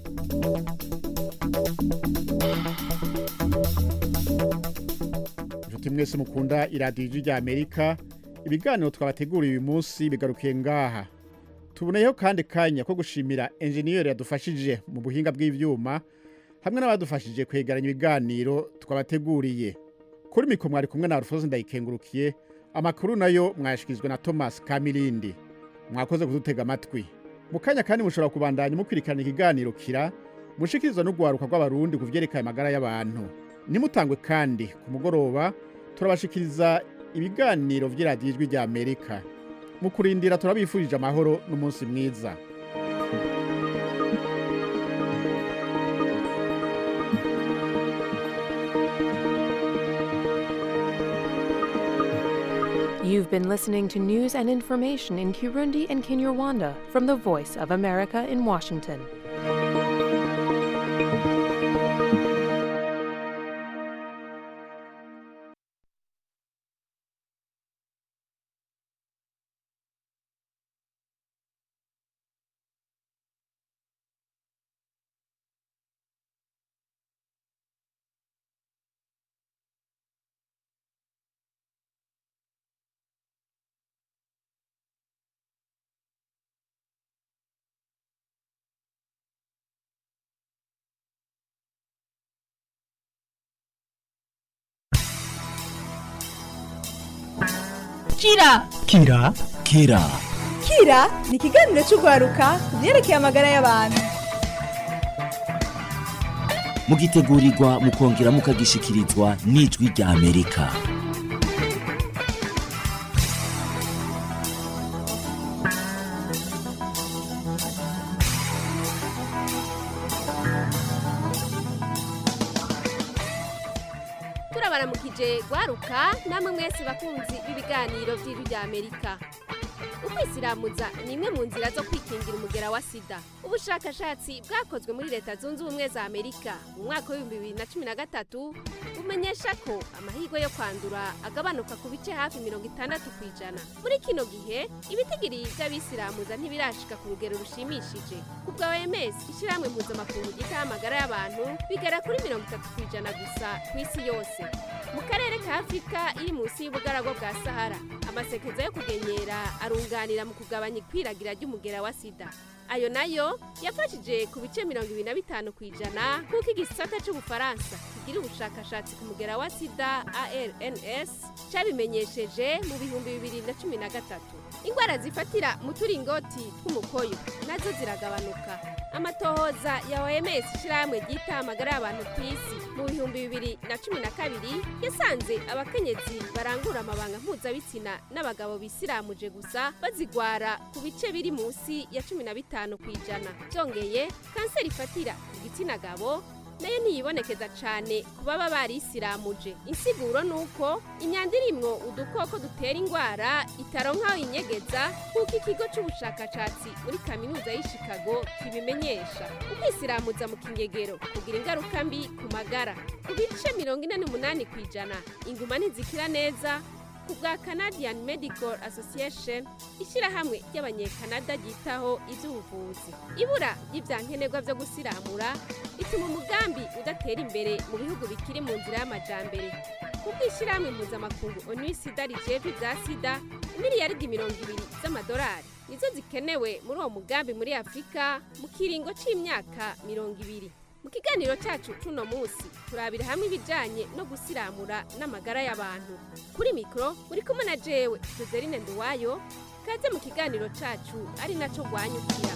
inshuti mwese mukunda iradiyo ijwi rya amerika ibiganiro twabateguriye uyu munsi bigarukiye ngaha tuboneyeho kandi kanya ko gushimira enjeniyeri yadufashije mu buhinga bw'ibyuma hamwe n'abadufashije kwegeranya ibiganiro twabateguriye kuri mikoro mwari kumwe na rufoze ndayikengurukiye amakuru nayo mwayashyikirizwa na thomas kamirindi mwakoze kudutega amatwi mu kanya kandi mushobora kubandanya mukwirikirana ikiganiro kira mushikirizwa n'urwaruka rw'abarundi ku byerekeye amagara y'abantu nimutangwe kandi ku mugoroba turabashikiriza ibiganiro by'iradiyo ijwi rya amerika mu kurindira turabifurije amahoro n'umunsi mwiza You've been listening to news and information in Kirundi and Kinyarwanda from the Voice of America in Washington. kira kira kira kira ni ikiganiro cy'urwaruka ku byerekeye amagara y'abantu mugitegurirwa mukongera mukagishikirizwa n'ijwi rya amerika turabaramukije gwaruka namwe mwese bakunzi b'ibiganiro by'ijwi rya amerika ukwisilamuza ni imwe mu nzira zo kwikingira umugera wa sida ubushakashatsi bwakozwe muri leta zunze ubumwe za amerika mu mwaka w'ibihumbi bibiri na cumi na gatatu bumenyesha ko amahirwe yo kwandura agabanuka ku bice hafi mirongo itandatu ku ijana muri kino gihe ibitigiri by'abisilamuza ntibirashika ku rugero rushimishije ku bwa oms ishyirahamwe mpuzamakungu ryitaho amagara y'abantu bigera kuri mirongo itatu ku ijana gusa ku isi yose mu karere ka afurika iri munsi y'ubugaragwa bwa sahara amasekeza yo kugenyera arunganira mu kugabanya ikwiragira ry'umugera wa sida ayo nayo yafashije ku bice mirongo ibiri na bitanu ku ijana nk'uko igisata cy'ubufaransa kigira ubushakashatsi ku mugera wa sida arns cyabimenyesheje mu bihumbi bibiri na cumi na gatatu indwara zifatira mu turingoti tw'umukoyo nazo ziragabanuka amatohoza ya oms ishyirahamwe ryita amagara y'abantu ku isi mu bihumbi bibiri na cumi na kabiri yasanze abakenyezi barangura amabanga mpuzabitsina n'abagabo bisiramuje gusa bazigwara ku bice biri munsi ya cumi na bitanu ku ijana byongeye kanseri ifatira igitsina gabo nayo ntiyibonekeza cyane ku baba barisiramuje insiguro ni uko imyanda irimwo udukoko dutera indwara itaronka inyegeza nk'uko ikigo cy'ubushakashatsi muri kaminuza y'i Chicago kibimenyesha ukwisiramuza mu kinyegero kugira ingaruka mbi ku magara ku bice mirongo ine n'umunani ku ijana inguma ntizikira neza ku bwa canadian medical association ishyirahamwe ry'abanyekanada ryitaho iby'ubuvuzi ibura ry'ibyankenerwa byo gusiramura bituma umugambi udatera imbere mu bihugu bikiri mu nzira y'amajambere kuko ishyirahamwe mpuzamakungu onu sida rijeje ibya sida miliyaridi mirongo ibiri z'amadolari nizo zikenewe muri uwo mugambi muri afurika mu kiringo cy'imyaka mirongo ibiri mu kiganiro cyacu cuno munsi turabira hamwe ibijyanye no gusiramura n'amagara y'abantu kuri mikoro muri kumwe na jewe joseline nduwayo kaze mu kiganiro cyacu ari nacyo rwanyukira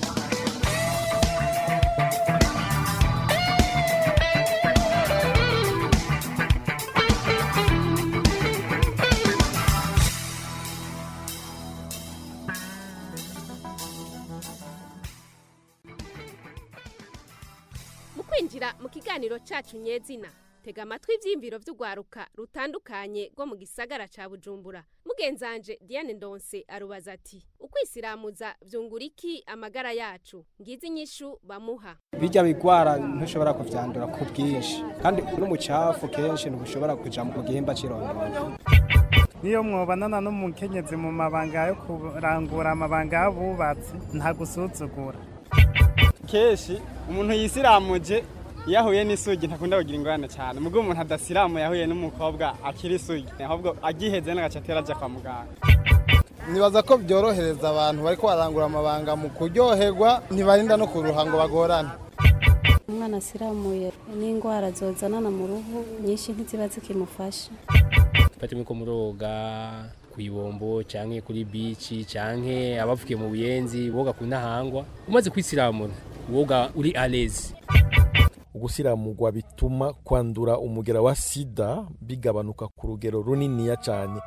mu kwinjira mu kiganiro cyacu nyezina tega amatwi ibyiyumviro by'urwaruka rutandukanye rwo mu gisagara cya bujumbura mugenzanje diane ndonse arubaza ati ukwisiramuza byungura iki amagara yacu ngizi inyishu bamuha bijya bigwara ntushobora kubyandura ku bwinshi kandi n'umucafu kenshi ntushobora kuja mu gihimba cy'irondoro niyo mwobanana n'umukenyezi mu mabanga yo kurangura amabanga y'abubatsi nta gusuzugura kenshi umuntu yisiramuje iyo ahuye n'isugi ntakunda kugira ingorane cyane mubwo umuntu adasiramu yahuye n'umukobwa akiri isugi ahubwo agiheze n'agace atera ajya kwa muganga nibaza ko byorohereza abantu bari barangura amabanga mu kuryoherwa ntibarinda no kuruha ngo bagorane umwana asiramuye n'indwara zozanana mu ruhu nyinshi ntiziba zikimufasha fata ko muroga ku ibombo cyangwa kuri bici cyangwa abavuye mu buyenzi woga ku ntahangwa umaze kwisiramura woga uri arezi ugusiramurwa bituma kwandura umugera wa sida bigabanuka ku rugero runiniya cyane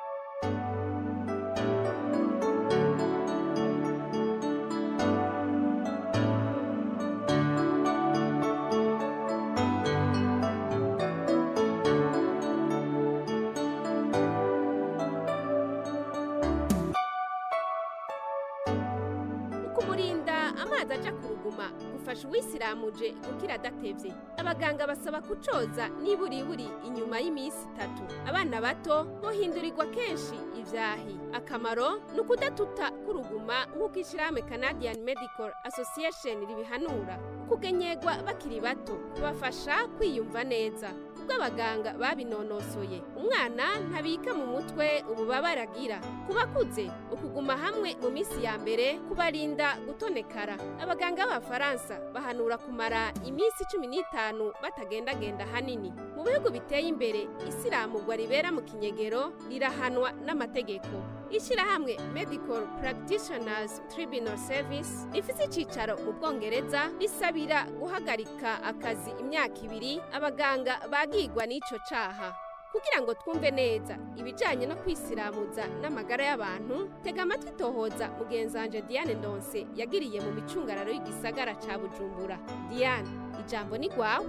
kumurinda amazi aja ku ruguma gufasha uwisiramuje gukira adatevye abaganga basaba kucoza niburiburi inyuma y'iminsi itatu abana bato bohindurirwa kenshi ivyahi akamaro ni ukudatuta k'uruguma nk'uko ishyirahamwe canadian medical association ribihanura kugenyegwa bakiri bato bibafasha kwiyumva neza kubw'abaganga babinonosoye umwana ntabika mu mutwe ububabare agira ku bakuze ukuguma hamwe mu minsi ya mbere kubarinda gutonekara abaganga b'abafaransa bahanura kumara iminsi cumi n'itanu batagendagenda hanini mu bihugu biteye imbere isiramugwa ribera mu kinyegero rirahanwa n'amategeko ishyirahamwe medical practitioners tribunal service rifite icyicaro mu bwongereza risabira guhagarika akazi imyaka ibiri abaganga bagigwa n'icyo cyaha kugira ngo twumve neza ibijyanye no kwisiramuza n'amagara y'abantu tega amatwi tohoza mugenzanje diane ndonse yagiriye mu micungararo y'igisagara cya bujumbura diane ijambo ni rwawe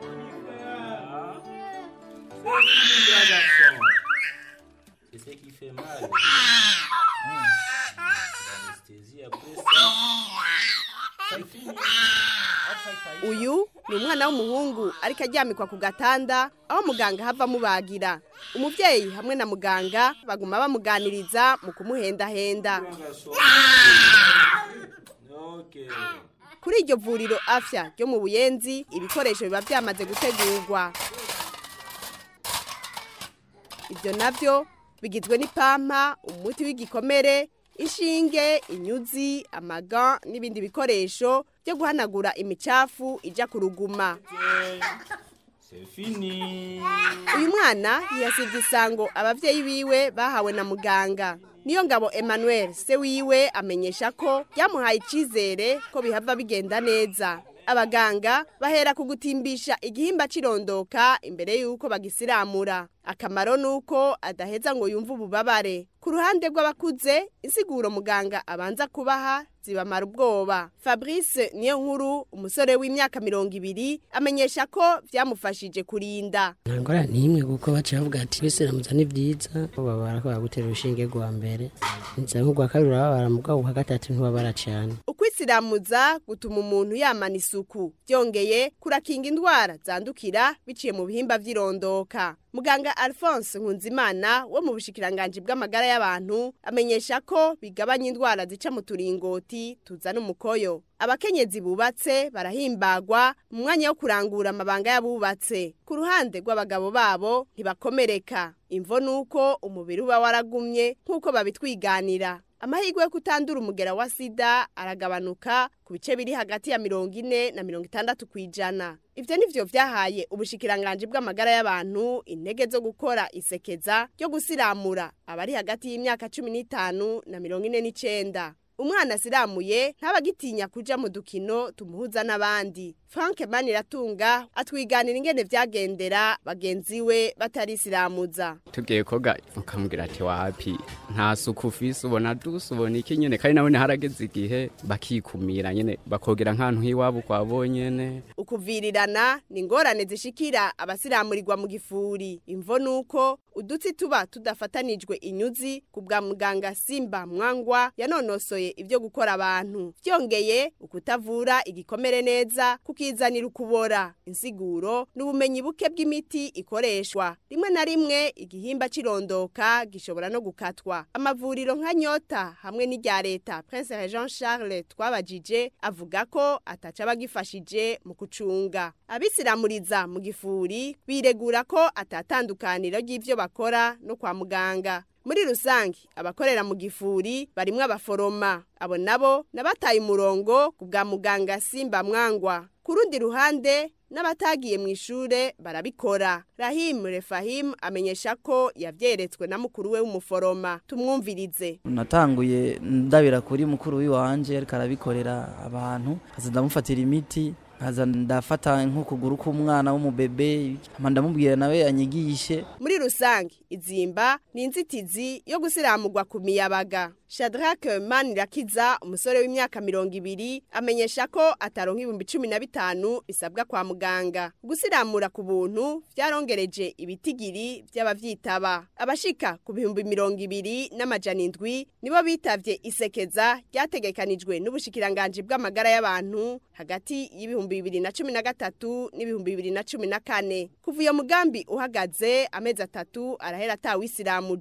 C'est ce qui fait mal. L'anesthésie après ça. Ça finit. uyu ni umwana w'umuhungu ariko aryamikwa ku gatanda aho muganga hava amubagira umubyeyi hamwe na muganga baguma bamuganiriza mu kumuhendahenda Ok. kuri iryo vuriro afya ryo mu buyenzi ibikoresho biba byamaze gutegurwa ibyo nabyo bigizwe n'ipampa umuti w'igikomere inshinge inyuzi amaga n'ibindi bikoresho byo guhanagura imicafu ijya ku ruguma C'est fini. uyu mwana ntiyasibye isango ababyeyi biwe bahawe na muganga niyo ngabo emmanuel se wiwe amenyesha ko byamuhaye icyizere ko bihava bigenda neza abaganga bahera ku gutimbisha igihimba cy'irondoka imbere y'uko bagisiramura akamaro ni uko adaheza ngo yumve ububabare ku ruhande rw'abakuze insiguro muganga abanza kubaha zibamara ubwoba fabrice niyo nkuru umusore w'imyaka mirongo ibiri amenyesha ko byamufashije kurinda nta ngorane n'imwe kuko baciye bavuga ati bisiramuza ni byiza babara ko bagutera urushinge rwa mbere nza nk'urwa kabiri urababara mu bwabo bwa gatatu ntibabara cyane ukwisiramuza gutuma umuntu yamana isuku byongeye kurakinga indwara zandukira biciye mu bihimba by'irondoka muganga alphonse nkunzimana wo mu bushikiranganji bw'amagara y'abantu amenyesha ko bigabanya indwara zica mu turingoti tuzana umukoyo abakenyezi bubatse barahimbagwa mu mwanya wo kurangura amabanga y'abubatse ku ruhande rw'abagabo babo ntibakomereka imvo ni uko umubiri uba waragumye nk'uko babitwiganira amahirwe yo kutandura umugera wa sida aragabanuka ku bice biri hagati ya mirongo ine na mirongo itandatu ku ijana ibyo ni byo byahaye ubushikiranganji bw'amagara y'abantu intege zo gukora isekeza ryo gusiramura abari hagati y'imyaka cumi n'itanu na mirongo ine n'icenda umwana asiramuye ntabagitinya kuja mu dukino tumuhuza n'abandi frank maniratunga atwiganira ingene vyagendera bagenzi we batarisiramuza tugiye koga ukamubwira ati wapi nta suku ufise ubona dusa ubona iki nyene kandi nabone harageze igihe bakikumira nyene bakogera nk'ahantu h'iwabo kwa bonyene ukuvirirana ni ingorane zishikira abasiramurirwa mu gifuri imvo ni uko udutsi tuba tudafatanijwe inyuzi ku bwa muganga simba mwangwa yanonosoye ibyo gukora abantu byongeye ukutavura igikomere neza kukizanira ukubora insiguro n'ubumenyi buke bw'imiti ikoreshwa rimwe na rimwe igihimba cy'irondoka gishobora no gukatwa amavuriro nka nyota hamwe n'irya leta prince jean charles twabajije avuga ko ataca bagifashije mu kucunga abisiramuriza mu gifuri biregura ko atatandukaniro ry'ibyo bakora no kwa muganga muri rusange abakorera mu gifuri barimwo abaforoma abo nabo nabataye umurongo ku bwa muganga simba mwangwa ku rundi ruhande n'abatagiye mu ishure barabikora rahim refahim amenyesha ko yavyeretswe na mukuru we w'umuforoma tumwumvirize natanguye ndabira kuri mukuru w'iwanje ariko arabikorera abantu kaza ndamufatira imiti nkaza ndafata nk'ukuguru k'umwana w'umubebe hama ndamubwira nawe anyigishe muri rusange izimba ni inzitizi yo gusiramurwa ku miyabaga shadrack manirakiza umusore w'imyaka mirongo ibiri amenyesha ko ataronka ibihumbi cumi na bitanu bisabwa kwa muganga gusiramura ku buntu byarongereje ibitigiri by'abavyitaba abashika ku bihumbi mirongo ibiri n'amajana indwi nibo bitavye isekeza ryategekanijwe n'ubushikiranganji bw'amagara y'abantu hagati y'ibihumbi bibiri na cumi na gatatu n'ibihumbi bibiri na cumi na kane kuva iyo mugambi uhagaze amezi atatu arahera atawisiramuje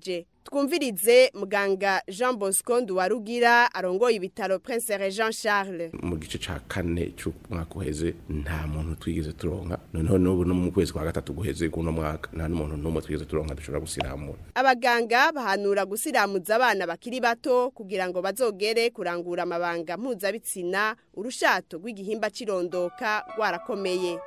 twumvirize muganga jean bosco nduwarugira arongoye ibitaro prince jean charles mu gice ca kane c'umwaka uheze nta muntu twigeze turonka noneho n'ubu no mu kwezi kwa gatatu guheze kuno mwaka nta n'umuntu n'umwe twigeze turonka dushobora gusiramura abaganga bahanura gusiramuza abana bakiri bato kugira ngo bazogere kurangura amabanga mpuzabitsina urushato rw'igihimba cirondoka rwarakomeye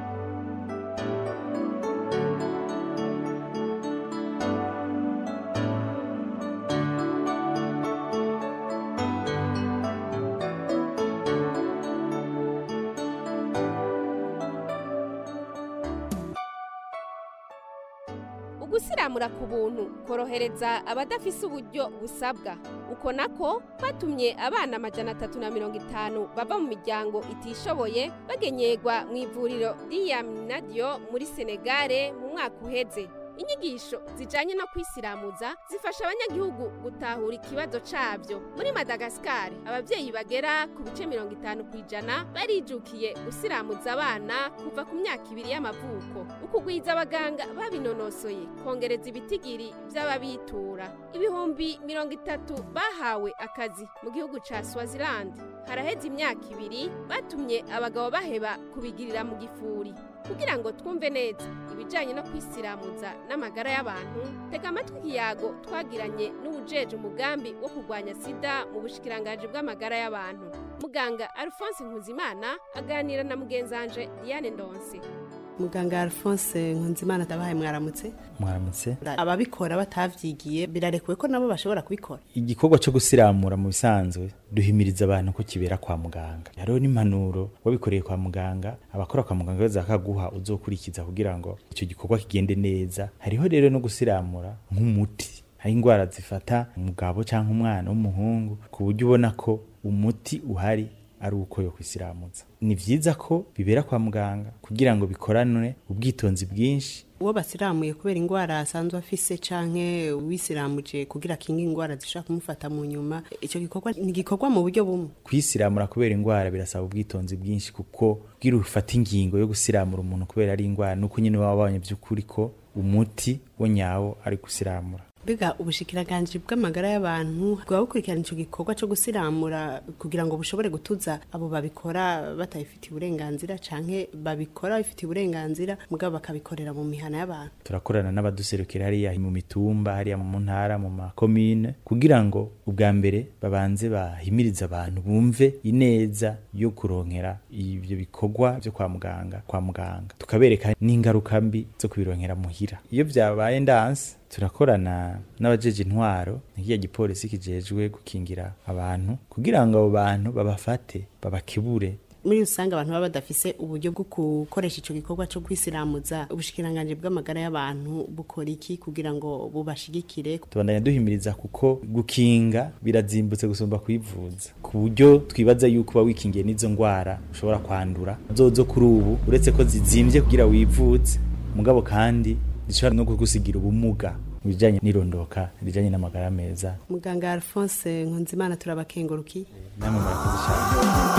ugusiramura ku buntu korohereza abadafise uburyo busabwa uko nako kwatumye abana amajana atatu na mirongo itanu bava mu miryango itishoboye bagenyerwa mu ivuriro ry'iyaminadiyo muri senegare mu mwaka uheze inyigisho zijanye no kwisiramuza zifasha abanyagihugu gutahura ikibazo cabyo muri madagasikari abavyeyi bagera ku bice mirongo itanu ku ijana barijukiye gusiramuza abana kuva ku myaka ibiri y'amavuko ukugwiza abaganga babinonosoye kongereza ibitigiri vy'ababitura ibihumbi mirongo itatu bahawe akazi mu gihugu ca swaziland haraheze imyaka ibiri batumye abagabo baheba kubigirira mu gifuri kugira ngo twumve neza ibijyanye no kwisiramuza n'amagara y'abantu tega amatwi ikiyago twagiranye n'ubujeje umugambi wo kurwanya sida mu bushikiranganji bw'amagara y'abantu muganga alphonse nkuzimana aganira na mugenzanje diane ndonse muganga alphonse nkunzimana ndabahaye mwaramutse mwaramutse ababikora batavyigiye birarekuwe ko nabo bashobora kubikora igikorwa cyo gusiramura mu bisanzwe duhimiriza abantu ko kibera kwa muganga hariho n'impanuro wabikoreye kwa muganga abakora kwa muganga baza bakaguha uzokurikiza kugira ngo icyo gikorwa kigende neza hariho rero no gusiramura nk'umuti hari indwara zifata umugabo cyangwa umwana w'umuhungu ku buryo ubona ko umuti uhari ari uko yo kwisiramuza ni vyiza ko bibera kwa muganga kugira ngo bikoranwe ubwitonzi bwinshi uwo basiramuye kubera indwara asanzwe afise canke wisiramuje kugira akinge indwara zishobora kumufata mu nyuma ico gikorwa ni gikorwa mu buryo bumwe kwisiramura kubera indwara birasaba ubwitonzi bwinshi kuko kugira ufata ingingo yo gusiramura umuntu kubera ari indwara nuko nyine waba wabonye by'ukuri ko umuti wo nyawo ari gusiramura biga ubushikiranganje bw'amagara y'abantu bwa bukurikirana ico gikorwa cyo gusiramura kugira ngo bushobore gutuza abo babikora batayifitiye uburenganzira canke babikora bifitiye uburenganzira mugabo bakabikorera mu mihana y'abantu turakorana n'abaduserukira hariya mu mitumba hariya mu ntara mu makomine kugira ngo ubwa mbere babanze bahimiriza abantu bumve ineza yo kuronkera ibyo bikorwa byo kwa muganga kwa muganga tukabereka n'ingaruka mbi zo kubironkera muhira iyo byabaye ndanse turakorana n'abajeje intwaro nk'iya gipolisi kijejwe gukingira abantu kugira ngo abo bantu babafate babakebure muri rusange abantu baba badafise uburyo bwo gukoresha ico gikorwa cyo kwisiramuza ubushikiranganje bw'amagara y'abantu bukora iki kugira ngo bubashigikire tubandanya duhimiriza kuko gukinga birazimbutse gusumba kwivuza ku buryo twibaza yuko uba wikingiye n'izo ndwara ushobora kwandura zozo kuri ubu uretse ko zizimbye kugira wivuze mugabo kandi zishobora no kugusigira ubumuga mu bijyanye n'irondoka rijyanye n'amagara meza muganga alphonse nkunzimana turabakenguruki namwe murakoze cyane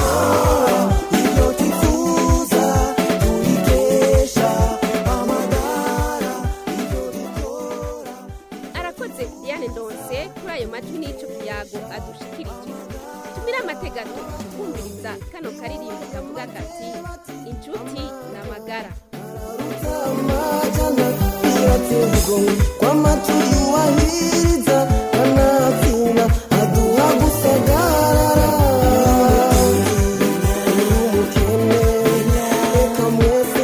arakoze diane ndonse kuri ayo majwi n'ico kiyago adushikirije tumire amategato kumviriza kano karirimbo kavuga kati inshuti n'amagara kwa maturi wahiriza kanatsinda aduha gusagarara umukene reka mwese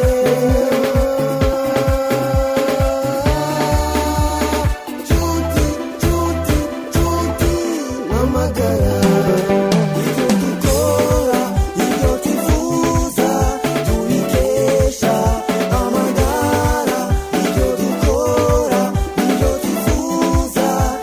cuti cuti cuti n'amagara ibyo dukora ibyo twifuza tubikesha amagara ibyo dukora ibyo twifuza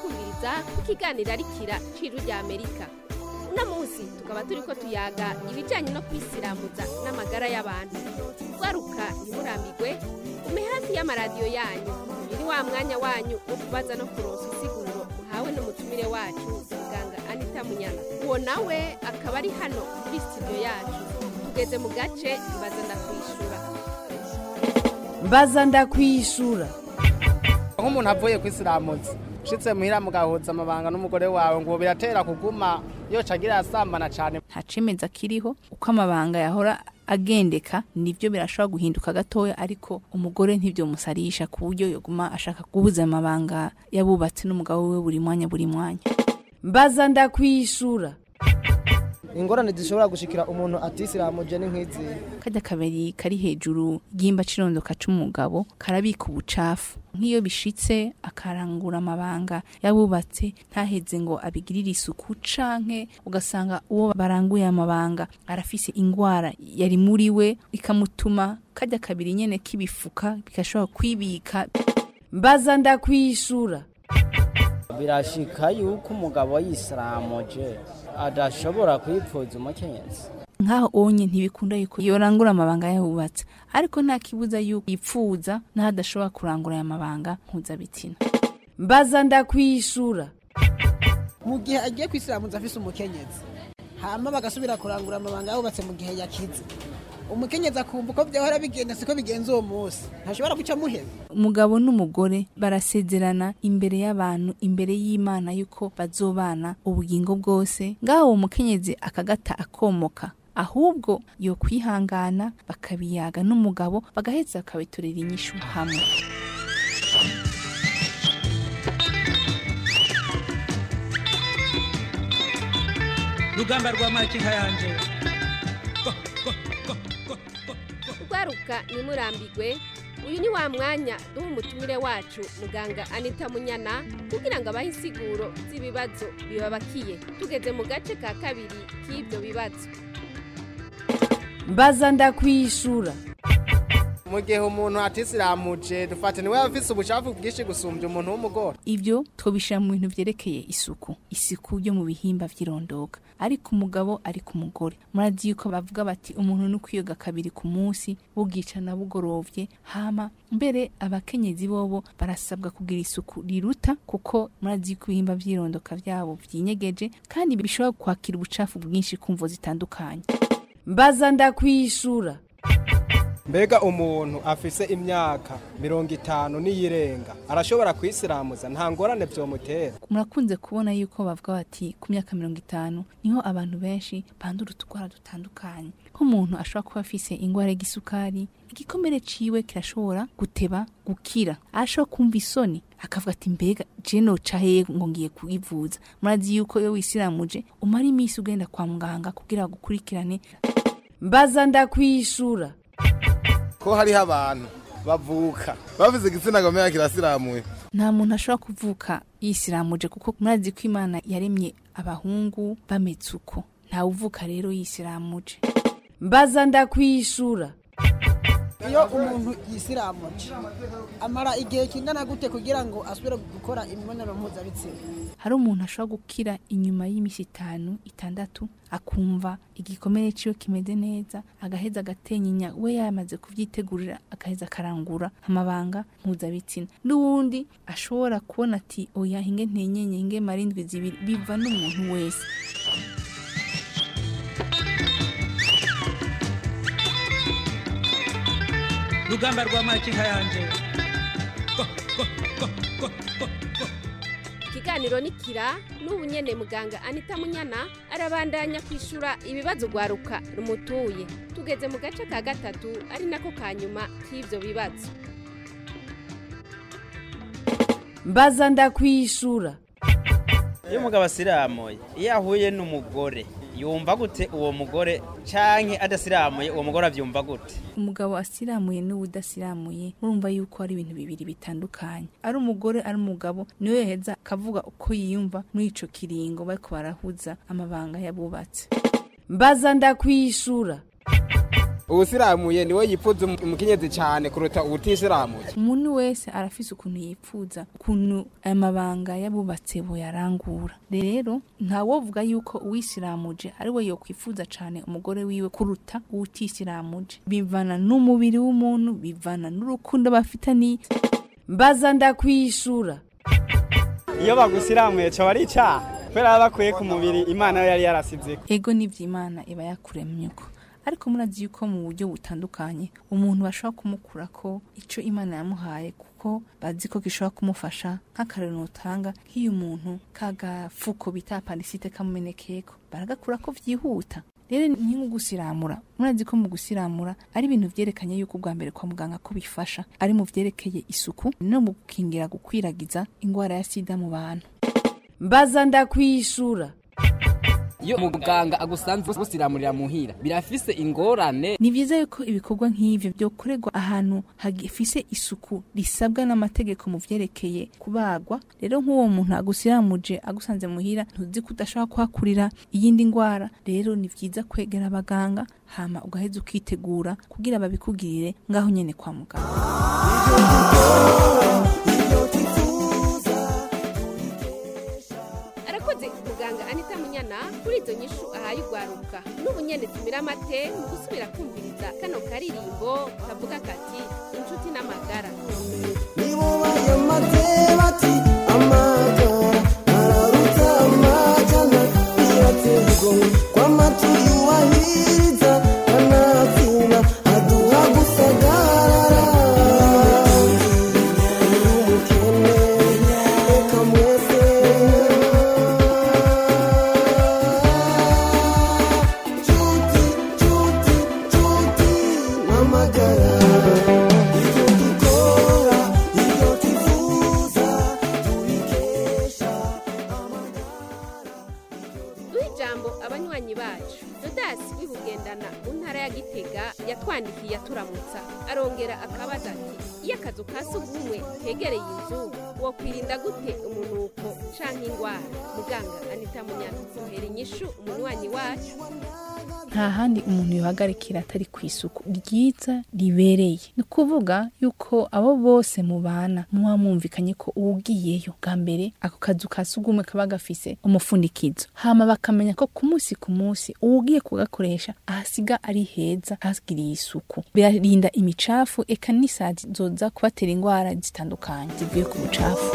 kumviriza ku kiganiro arikira ciru rya amerika uno munsi tukaba turi ko tuyaga ibijyanye no kwisiramuza n'amagara y'abantu garuka ntimurambigwe ume hafi y'amaradiyo yanyu uyu ni wa mwanya wanyu wo kubaza no kuronsa insiguro muhawe n'umutumire wacu muganga anita munyana uwo nawe akaba ari hano muri studio yacu tugeze mu gace mbaza ndakwishura mbaza ndakwishura nk'umuntu avuye kwisiramuza ushitse muhira mugahuza amabanga n'umugore wawe ngo biratera kuguma yoca agira asambana cyane nta cemeza kiriho uko amabanga yahora agendeka nivyo birashobora guhinduka gatoya ariko umugore ntibyo musarisha ku buryo yoguma ashaka guhuza amabanga yabubatse n'umugabo we buri mwanya buri mwanya mbaza ndakwishura ingorane zishobora gushikira umuntu atisiramuje ni nk'izi kajya kabiri kari hejuru y'imba cirondoka c'umugabo karabika ubucafu nk'iyo bishitse akarangura amabanga yabubatse ntaheze ngo abigirire isuku canke ugasanga uwo baranguye amabanga arafise ingwara yari muri we ikamutuma kajya kabiri nyene kibifuka bigashobora kwibika mbaza ndakwishura birashika yuko umugabo yisiramuje adashobora kwipfuza umukenyezi nkaho onye ntibikunda yuko yorangura amabanga yabubatse ariko nta kibuza yuko yipfuza n'aho adashobora kurangura aya mabanga mpuzabitsina mbaza ndakwishura mu gihe agiye kwisiramuza afise umukenyezi hama bagasubira kurangura amabanga yabubatse mu gihe yakize umukenyezi akumva uko byahora bigenda siko bigenza uwo munsi ntashobora guca muheba umugabo n'umugore barasezerana imbere y'abantu imbere y'imana yuko bazobana ubugingo bwose ngaho uwo mukenyezi akagata akomoka ahubwo yo kwihangana bakabiyaga n'umugabo bagaheza bakabiturira inyishu hamwe rugamba rwa makinka yanje rwaruka ntimurambigwe uyu ni wa mwanya duha umutumire wacu muganga anita munyana kugira ngo abahe insiguro z'ibibazo bibabakiye tugeze mu gace ka kabiri k'ibyo bibazo mbaza ndakwishura mu gihe umuntu atisiramuje dufate niwe afise ubucafu bwinshi gusumbya umuntu w'umugore ibyo twobishira mu bintu vyerekeye isuku isuku yo mu bihimba vy'irondoka ariko umugabo ari ku mugore murazi yuko bavuga bati umuntu ni kwiyoga kabiri ku munsi bugicana bugorovye hama mbere abakenyezi bobo barasabwa kugira isuku riruta kuko murazi yuko ibihimba vy'irondoka vyabo vyinyegeje kandi bishobora kwakira ubucafu bwinshi kumvo zitandukanye mbaza ndakwishura mbega umuntu afise imyaka mirongo itanu n'iyirenga arashobora kwisiramuza nta ngorane vyomutera murakunze kubona yuko bavuga bati ku myaka mirongo itanu niho abantu benshi bandura utugwara dutandukanye nk'umuntu ashobora kuba afise ingwara y'igisukari igikomere ciwe kirashobora guteba gukira ashobora kumva isoni akavuga ati mbega je noca hehe ngo ngiye kuyivuza murazi yuko iyo wisiramuje umara iminsi ugenda kwa muganga kugira gukurikirane mbaza ndakwishura ko hariho abantu bavuka bavuze igitsina gomera kirasiramuye nta muntu ashobora kuvuka yisiramuje kuko murazi ko imana yaremye abahungu bameze uko ntawe uvuka rero yisiramuje mbaza ndakwishura iyo umuntu yisiramuje amara igihe kingana gute kugira ngo asubire gukora imibonano mpuzabitsina hari umuntu ashobora gukira inyuma y'iminsi itanu itandatu akumva igikomere ciwe kimeze neza agaheza agatenyinya we yamaze kuvyitegurira agaheza akarangura amabanga mpuzabitsina n'uwundi ashobora kubona ati oya hinge ntenyenye hinge marindwi zibiri biva n'umuntu wese rugamba rwa makinka yanje ikiganiro ni kira n'ubu nyene muganga anita munyana arabandanya kwishura ibibazo rwaruka rumutuye tugeze mu gace ka gatatu ari nako ka nyuma k'ivyo bibazo mbaza ndakwishura iyo umugabo asiramuye iyo ahuye n'umugore yumva gute uwo mugore canke adasiramuye uwo mugore avyumva gute umugabo asiramuye n'uwudasiramuye urumva yuko ari ibintu bibiri bitandukanye ari umugore ari umugabo niwe yaheza akavuga uko yiyumva muri ico kiringo bariko barahuza amabanga yabubatse mbaza ndakwishura uwusiramuye niwe yipfuza umu- umukenyezi cyane kuruta uwutisiramuye umuntu wese arafise ukuntu yipfuza ukuntu aya mabanga y'abubatse boyarangura rero ntawovuga yuko uwisiramuje ari we yokwifuza cane umugore wiwe kuruta uwutisiramuje bivana n'umubiri w'umuntu bivana n'urukundo bafitaniye mbaza ndakwishura iyo bagusiramuye cyo ari icyaha kubera baba bakuye ku mubiri imana yo yari yarasizeko ego n'ivy'imana iba yakuremye ko ariko murazi yuko mu buryo butandukanye umuntu bashobora kumukura ko ico imana yamuhaye kuko bazi ko gishobora kumufasha nk'akarero utanga nk'iyo umuntu kagafuko bita apandisite kamumenekeko baragakura ko vyihuta rero ni nko gusiramura murazi ko mu gusiramura ari ibintu vyerekanye yuko ubwa mbere kwa muganga ko bifasha ari mu vyerekeye isuku no mu gukingira gukwiragiza ingwara ya sida mu bantu mbaza ndakwishura iyo muganga agusanze gusiramurira muhira birafise ingorane ni vyiza yuko ibikorwa nk'ivyo vyokorerwa ahantu hagifise isuku risabwa n'amategeko mu vyerekeye kubagwa rero nk'uwo muntu agusiramuje agusanze muhira ntuzi ko udashobora kuhakurira iyindi ngwara rero ni vyiza kwegera abaganga hama ugaheza ukitegura kugira babikugirire ngaho nyene kwa muganga arakoze muganga anita munyana kuri izo nyishu ahaye ugwaruka n'ubu nyene tumira amate mu gusubira kumviriza kano karirimbo kavuga kati inshuti n'amagara duha ijambo abanywanyi bacu dodasi w'ibugendana mu ntara ya gitega yatwandikiye aturamutsa arongera akabaza ati iyo akazu ka sugumwe kegereye inzu wokwirinda gute umunuko canke ingwara muganga anita munyana muhera inyishu umunywanyi wacu nta handi umuntu yohagarikira atari ku isuku ryiza ribereye ni ukuvuga yuko abo bose mubana muba mwumvikanye ko uwugiyeyo bwa mbere ako kazu ka sugumwe kaba gafise umufundikizo hama bakamenya ko ku munsi ku munsi uwugiye kugakoresha ahasiga ari heza hagiriye isuku birarinda imicafu eka n'isazi zoza kubatera indwara zitandukanye zivuye ku bucafu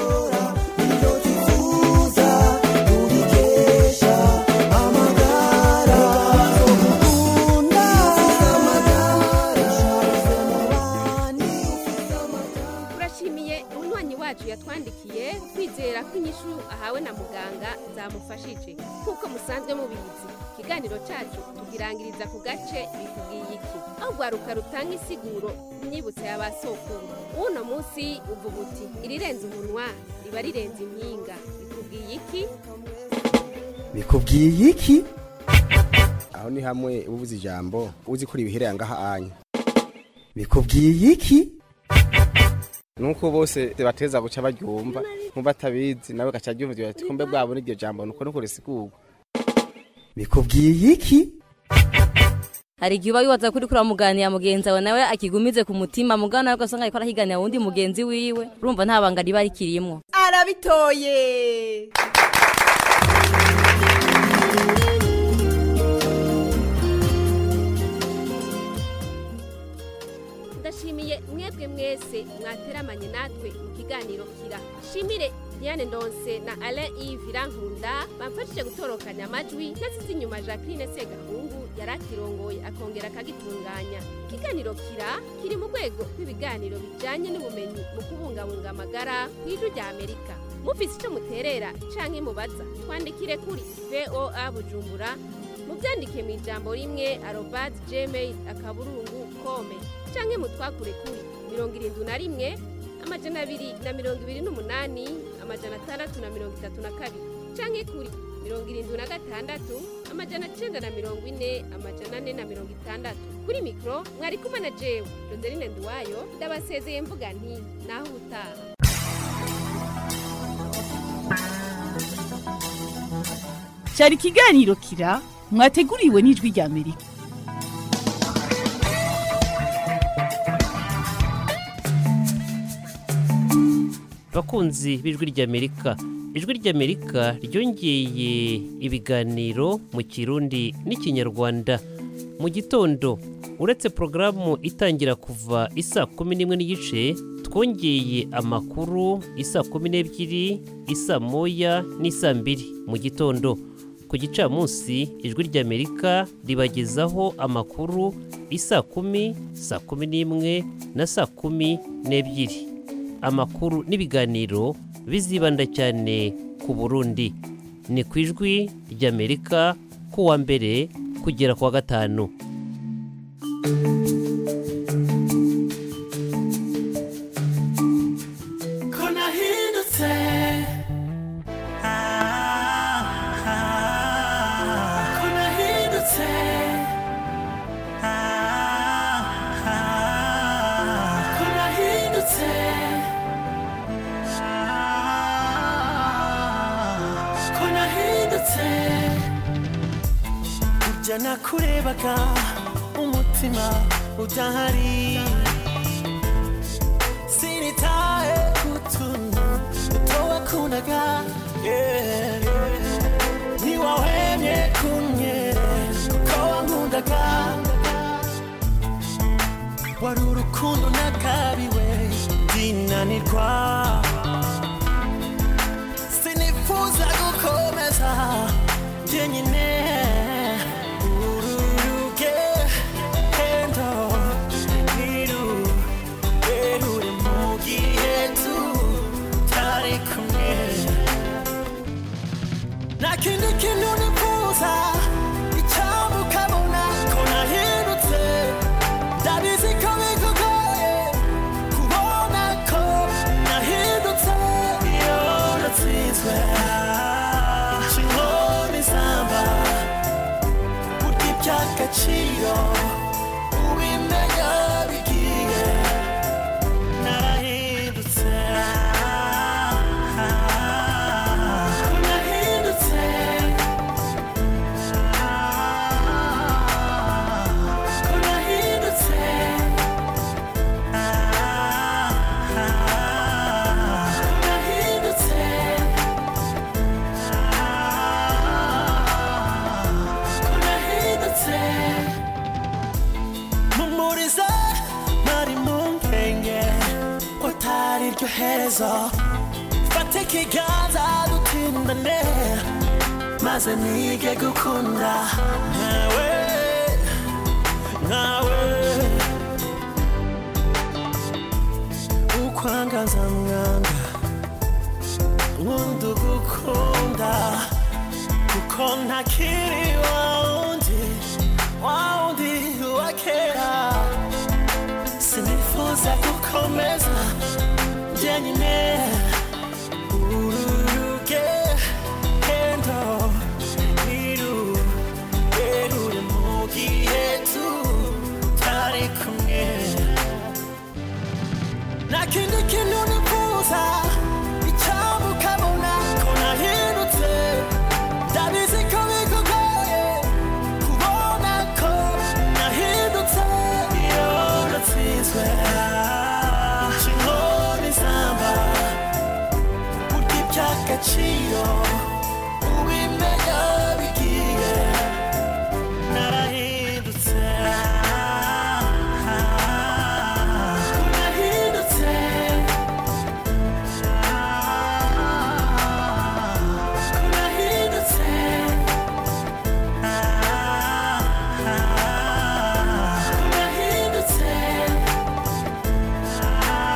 turashimiye umunywanyi wacu yatwandikiye kwizera ko inyishu ahawe na muganga zamufashije nk'uko musanzwe mubizi ikiganiro cyacu tugirangiriza ku gace bikubwiye iki aho rwaruka rutanga isiguro imyibutso ya ba sokuru w'uno munsi uvuga uti irirenze umunwa riba rirenze impinga bikubwiye iki bikubwiye iki aho ni hamwe ubuze ijambo uzi ko ribihereye ngaha anya bikubwiye iki nuko bose bateza guca baryumva nk'ubatabizi nawe gaca aryumva ati kumbe bwabo n'iryo jambo nuko nuko risigurwa bikubwiye iki hari igihe uba wibaza kuri kuri muganira mugenzi wawe nawe akigumize ku mutima mugana nawe ugasanga ariko arahiganira wundi mugenzi wiwe urumva nta banga riba rikirimwo arabitoye ndashimiye mwebwe mwese mwateramanye natwe mu kiganiro kira shimire diane ndonse na alain yves irankunda bamfashije gutorokanya amajwi nasize inyuma jacqueline segahungu yari akirongoye akongera akagitunganya ikiganiro kira kiri mu rwego rw'ibiganiro bijyanye n'ubumenyi mu kubungabunga amagara ku ijwi rya amerika mufise icyo muterera canke mubaza twandikire kuri voa bujumbura mubyandike mu ijambo rimwe arobadi gmail akaburungu kome canke mutwakure kuri mirongo irindwi na rimwe amajana abiri na mirongo ibiri n'umunani amajana atandatu na mirongo itatu na kabiri canke kuri mirongo irindwi na gatandatu amajana cenda na mirongo ine amajana ane na mirongo itandatu kuri mikoro mwari kumwe na jewe joseline nduwayo ndabasezeye mvuga nti naho ubutaha cyari ikiganiro kira mwateguriwe n'ijwi rya amerika bakunzi b'ijwi ry'amerika ijwi ry'amerika ryongeye ibiganiro mu kirundi n'ikinyarwanda mu gitondo uretse porogaramu itangira kuva isa kumi n'imwe n'igice twongeye amakuru isa kumi n'ebyiri isa moya n'isa mbiri mu gitondo ku gicamunsi ijwi ry'amerika ribagezaho amakuru isa kumi saa kumi n'imwe na saa kumi n'ebyiri amakuru n'ibiganiro bizibanda cyane ku burundi ni ku ijwi ry'amerika ku wa mbere kugera ku wa gatanu ko nahindutse ko nahindutse ko nahindutse ko nahindutse burya nakurebaga umutima udahari sinitaye kutuntu duto wakundaga yeah. ntiwahwemye kumwe kuko wankundaga wari urukundo nakabiwe ndinanirwa sinifuza gukomeza jyenyine uru rugendo ntirurerure mu gihe tutari kumwe nta kindi kintu nifuza icyambu ukabona ko nahindutse ndabizi ko bikugoye kubona ko nahindutse iyo natsinzwe inkoni zamba burya iby'agaciro ubimenya bigiye narahindutse ko nahindutse ko nahindutse ko nahindutse ko nahindutse mumuriza nari mu mpenge ko atari ryo herezo fata ikiganza dutindane maze nige gukunda nkawe nkawe ukwangaza mwanga nkunda ugukunda kuko ntakiri wa wundi wa wundi wa kera sinifuza gukomeza jyenyine uru rugendo ntirurerure mu gihe tutari kumwe nta kindi kintu nifuza icyambu ukabona ko nahindutse ndabizi ko bikugoye kubona ko nahindutse iyo natsinzwe inkoni zamba burya iby'agaciro ubimenya bigiye narahindutse ko nahindutse ko nahindutse ko nahindutse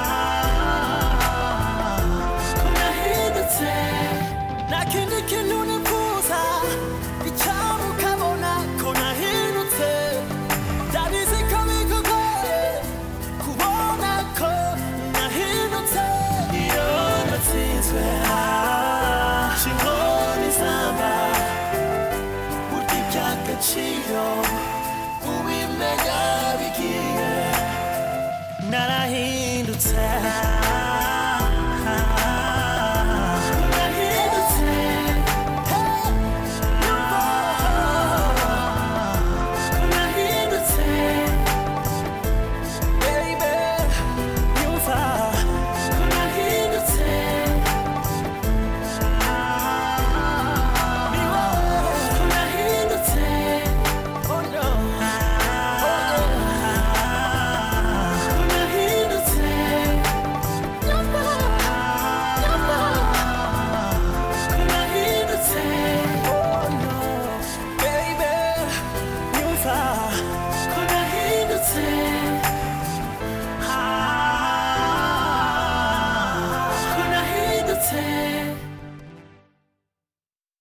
ko nahindutse nta kindi kintu ni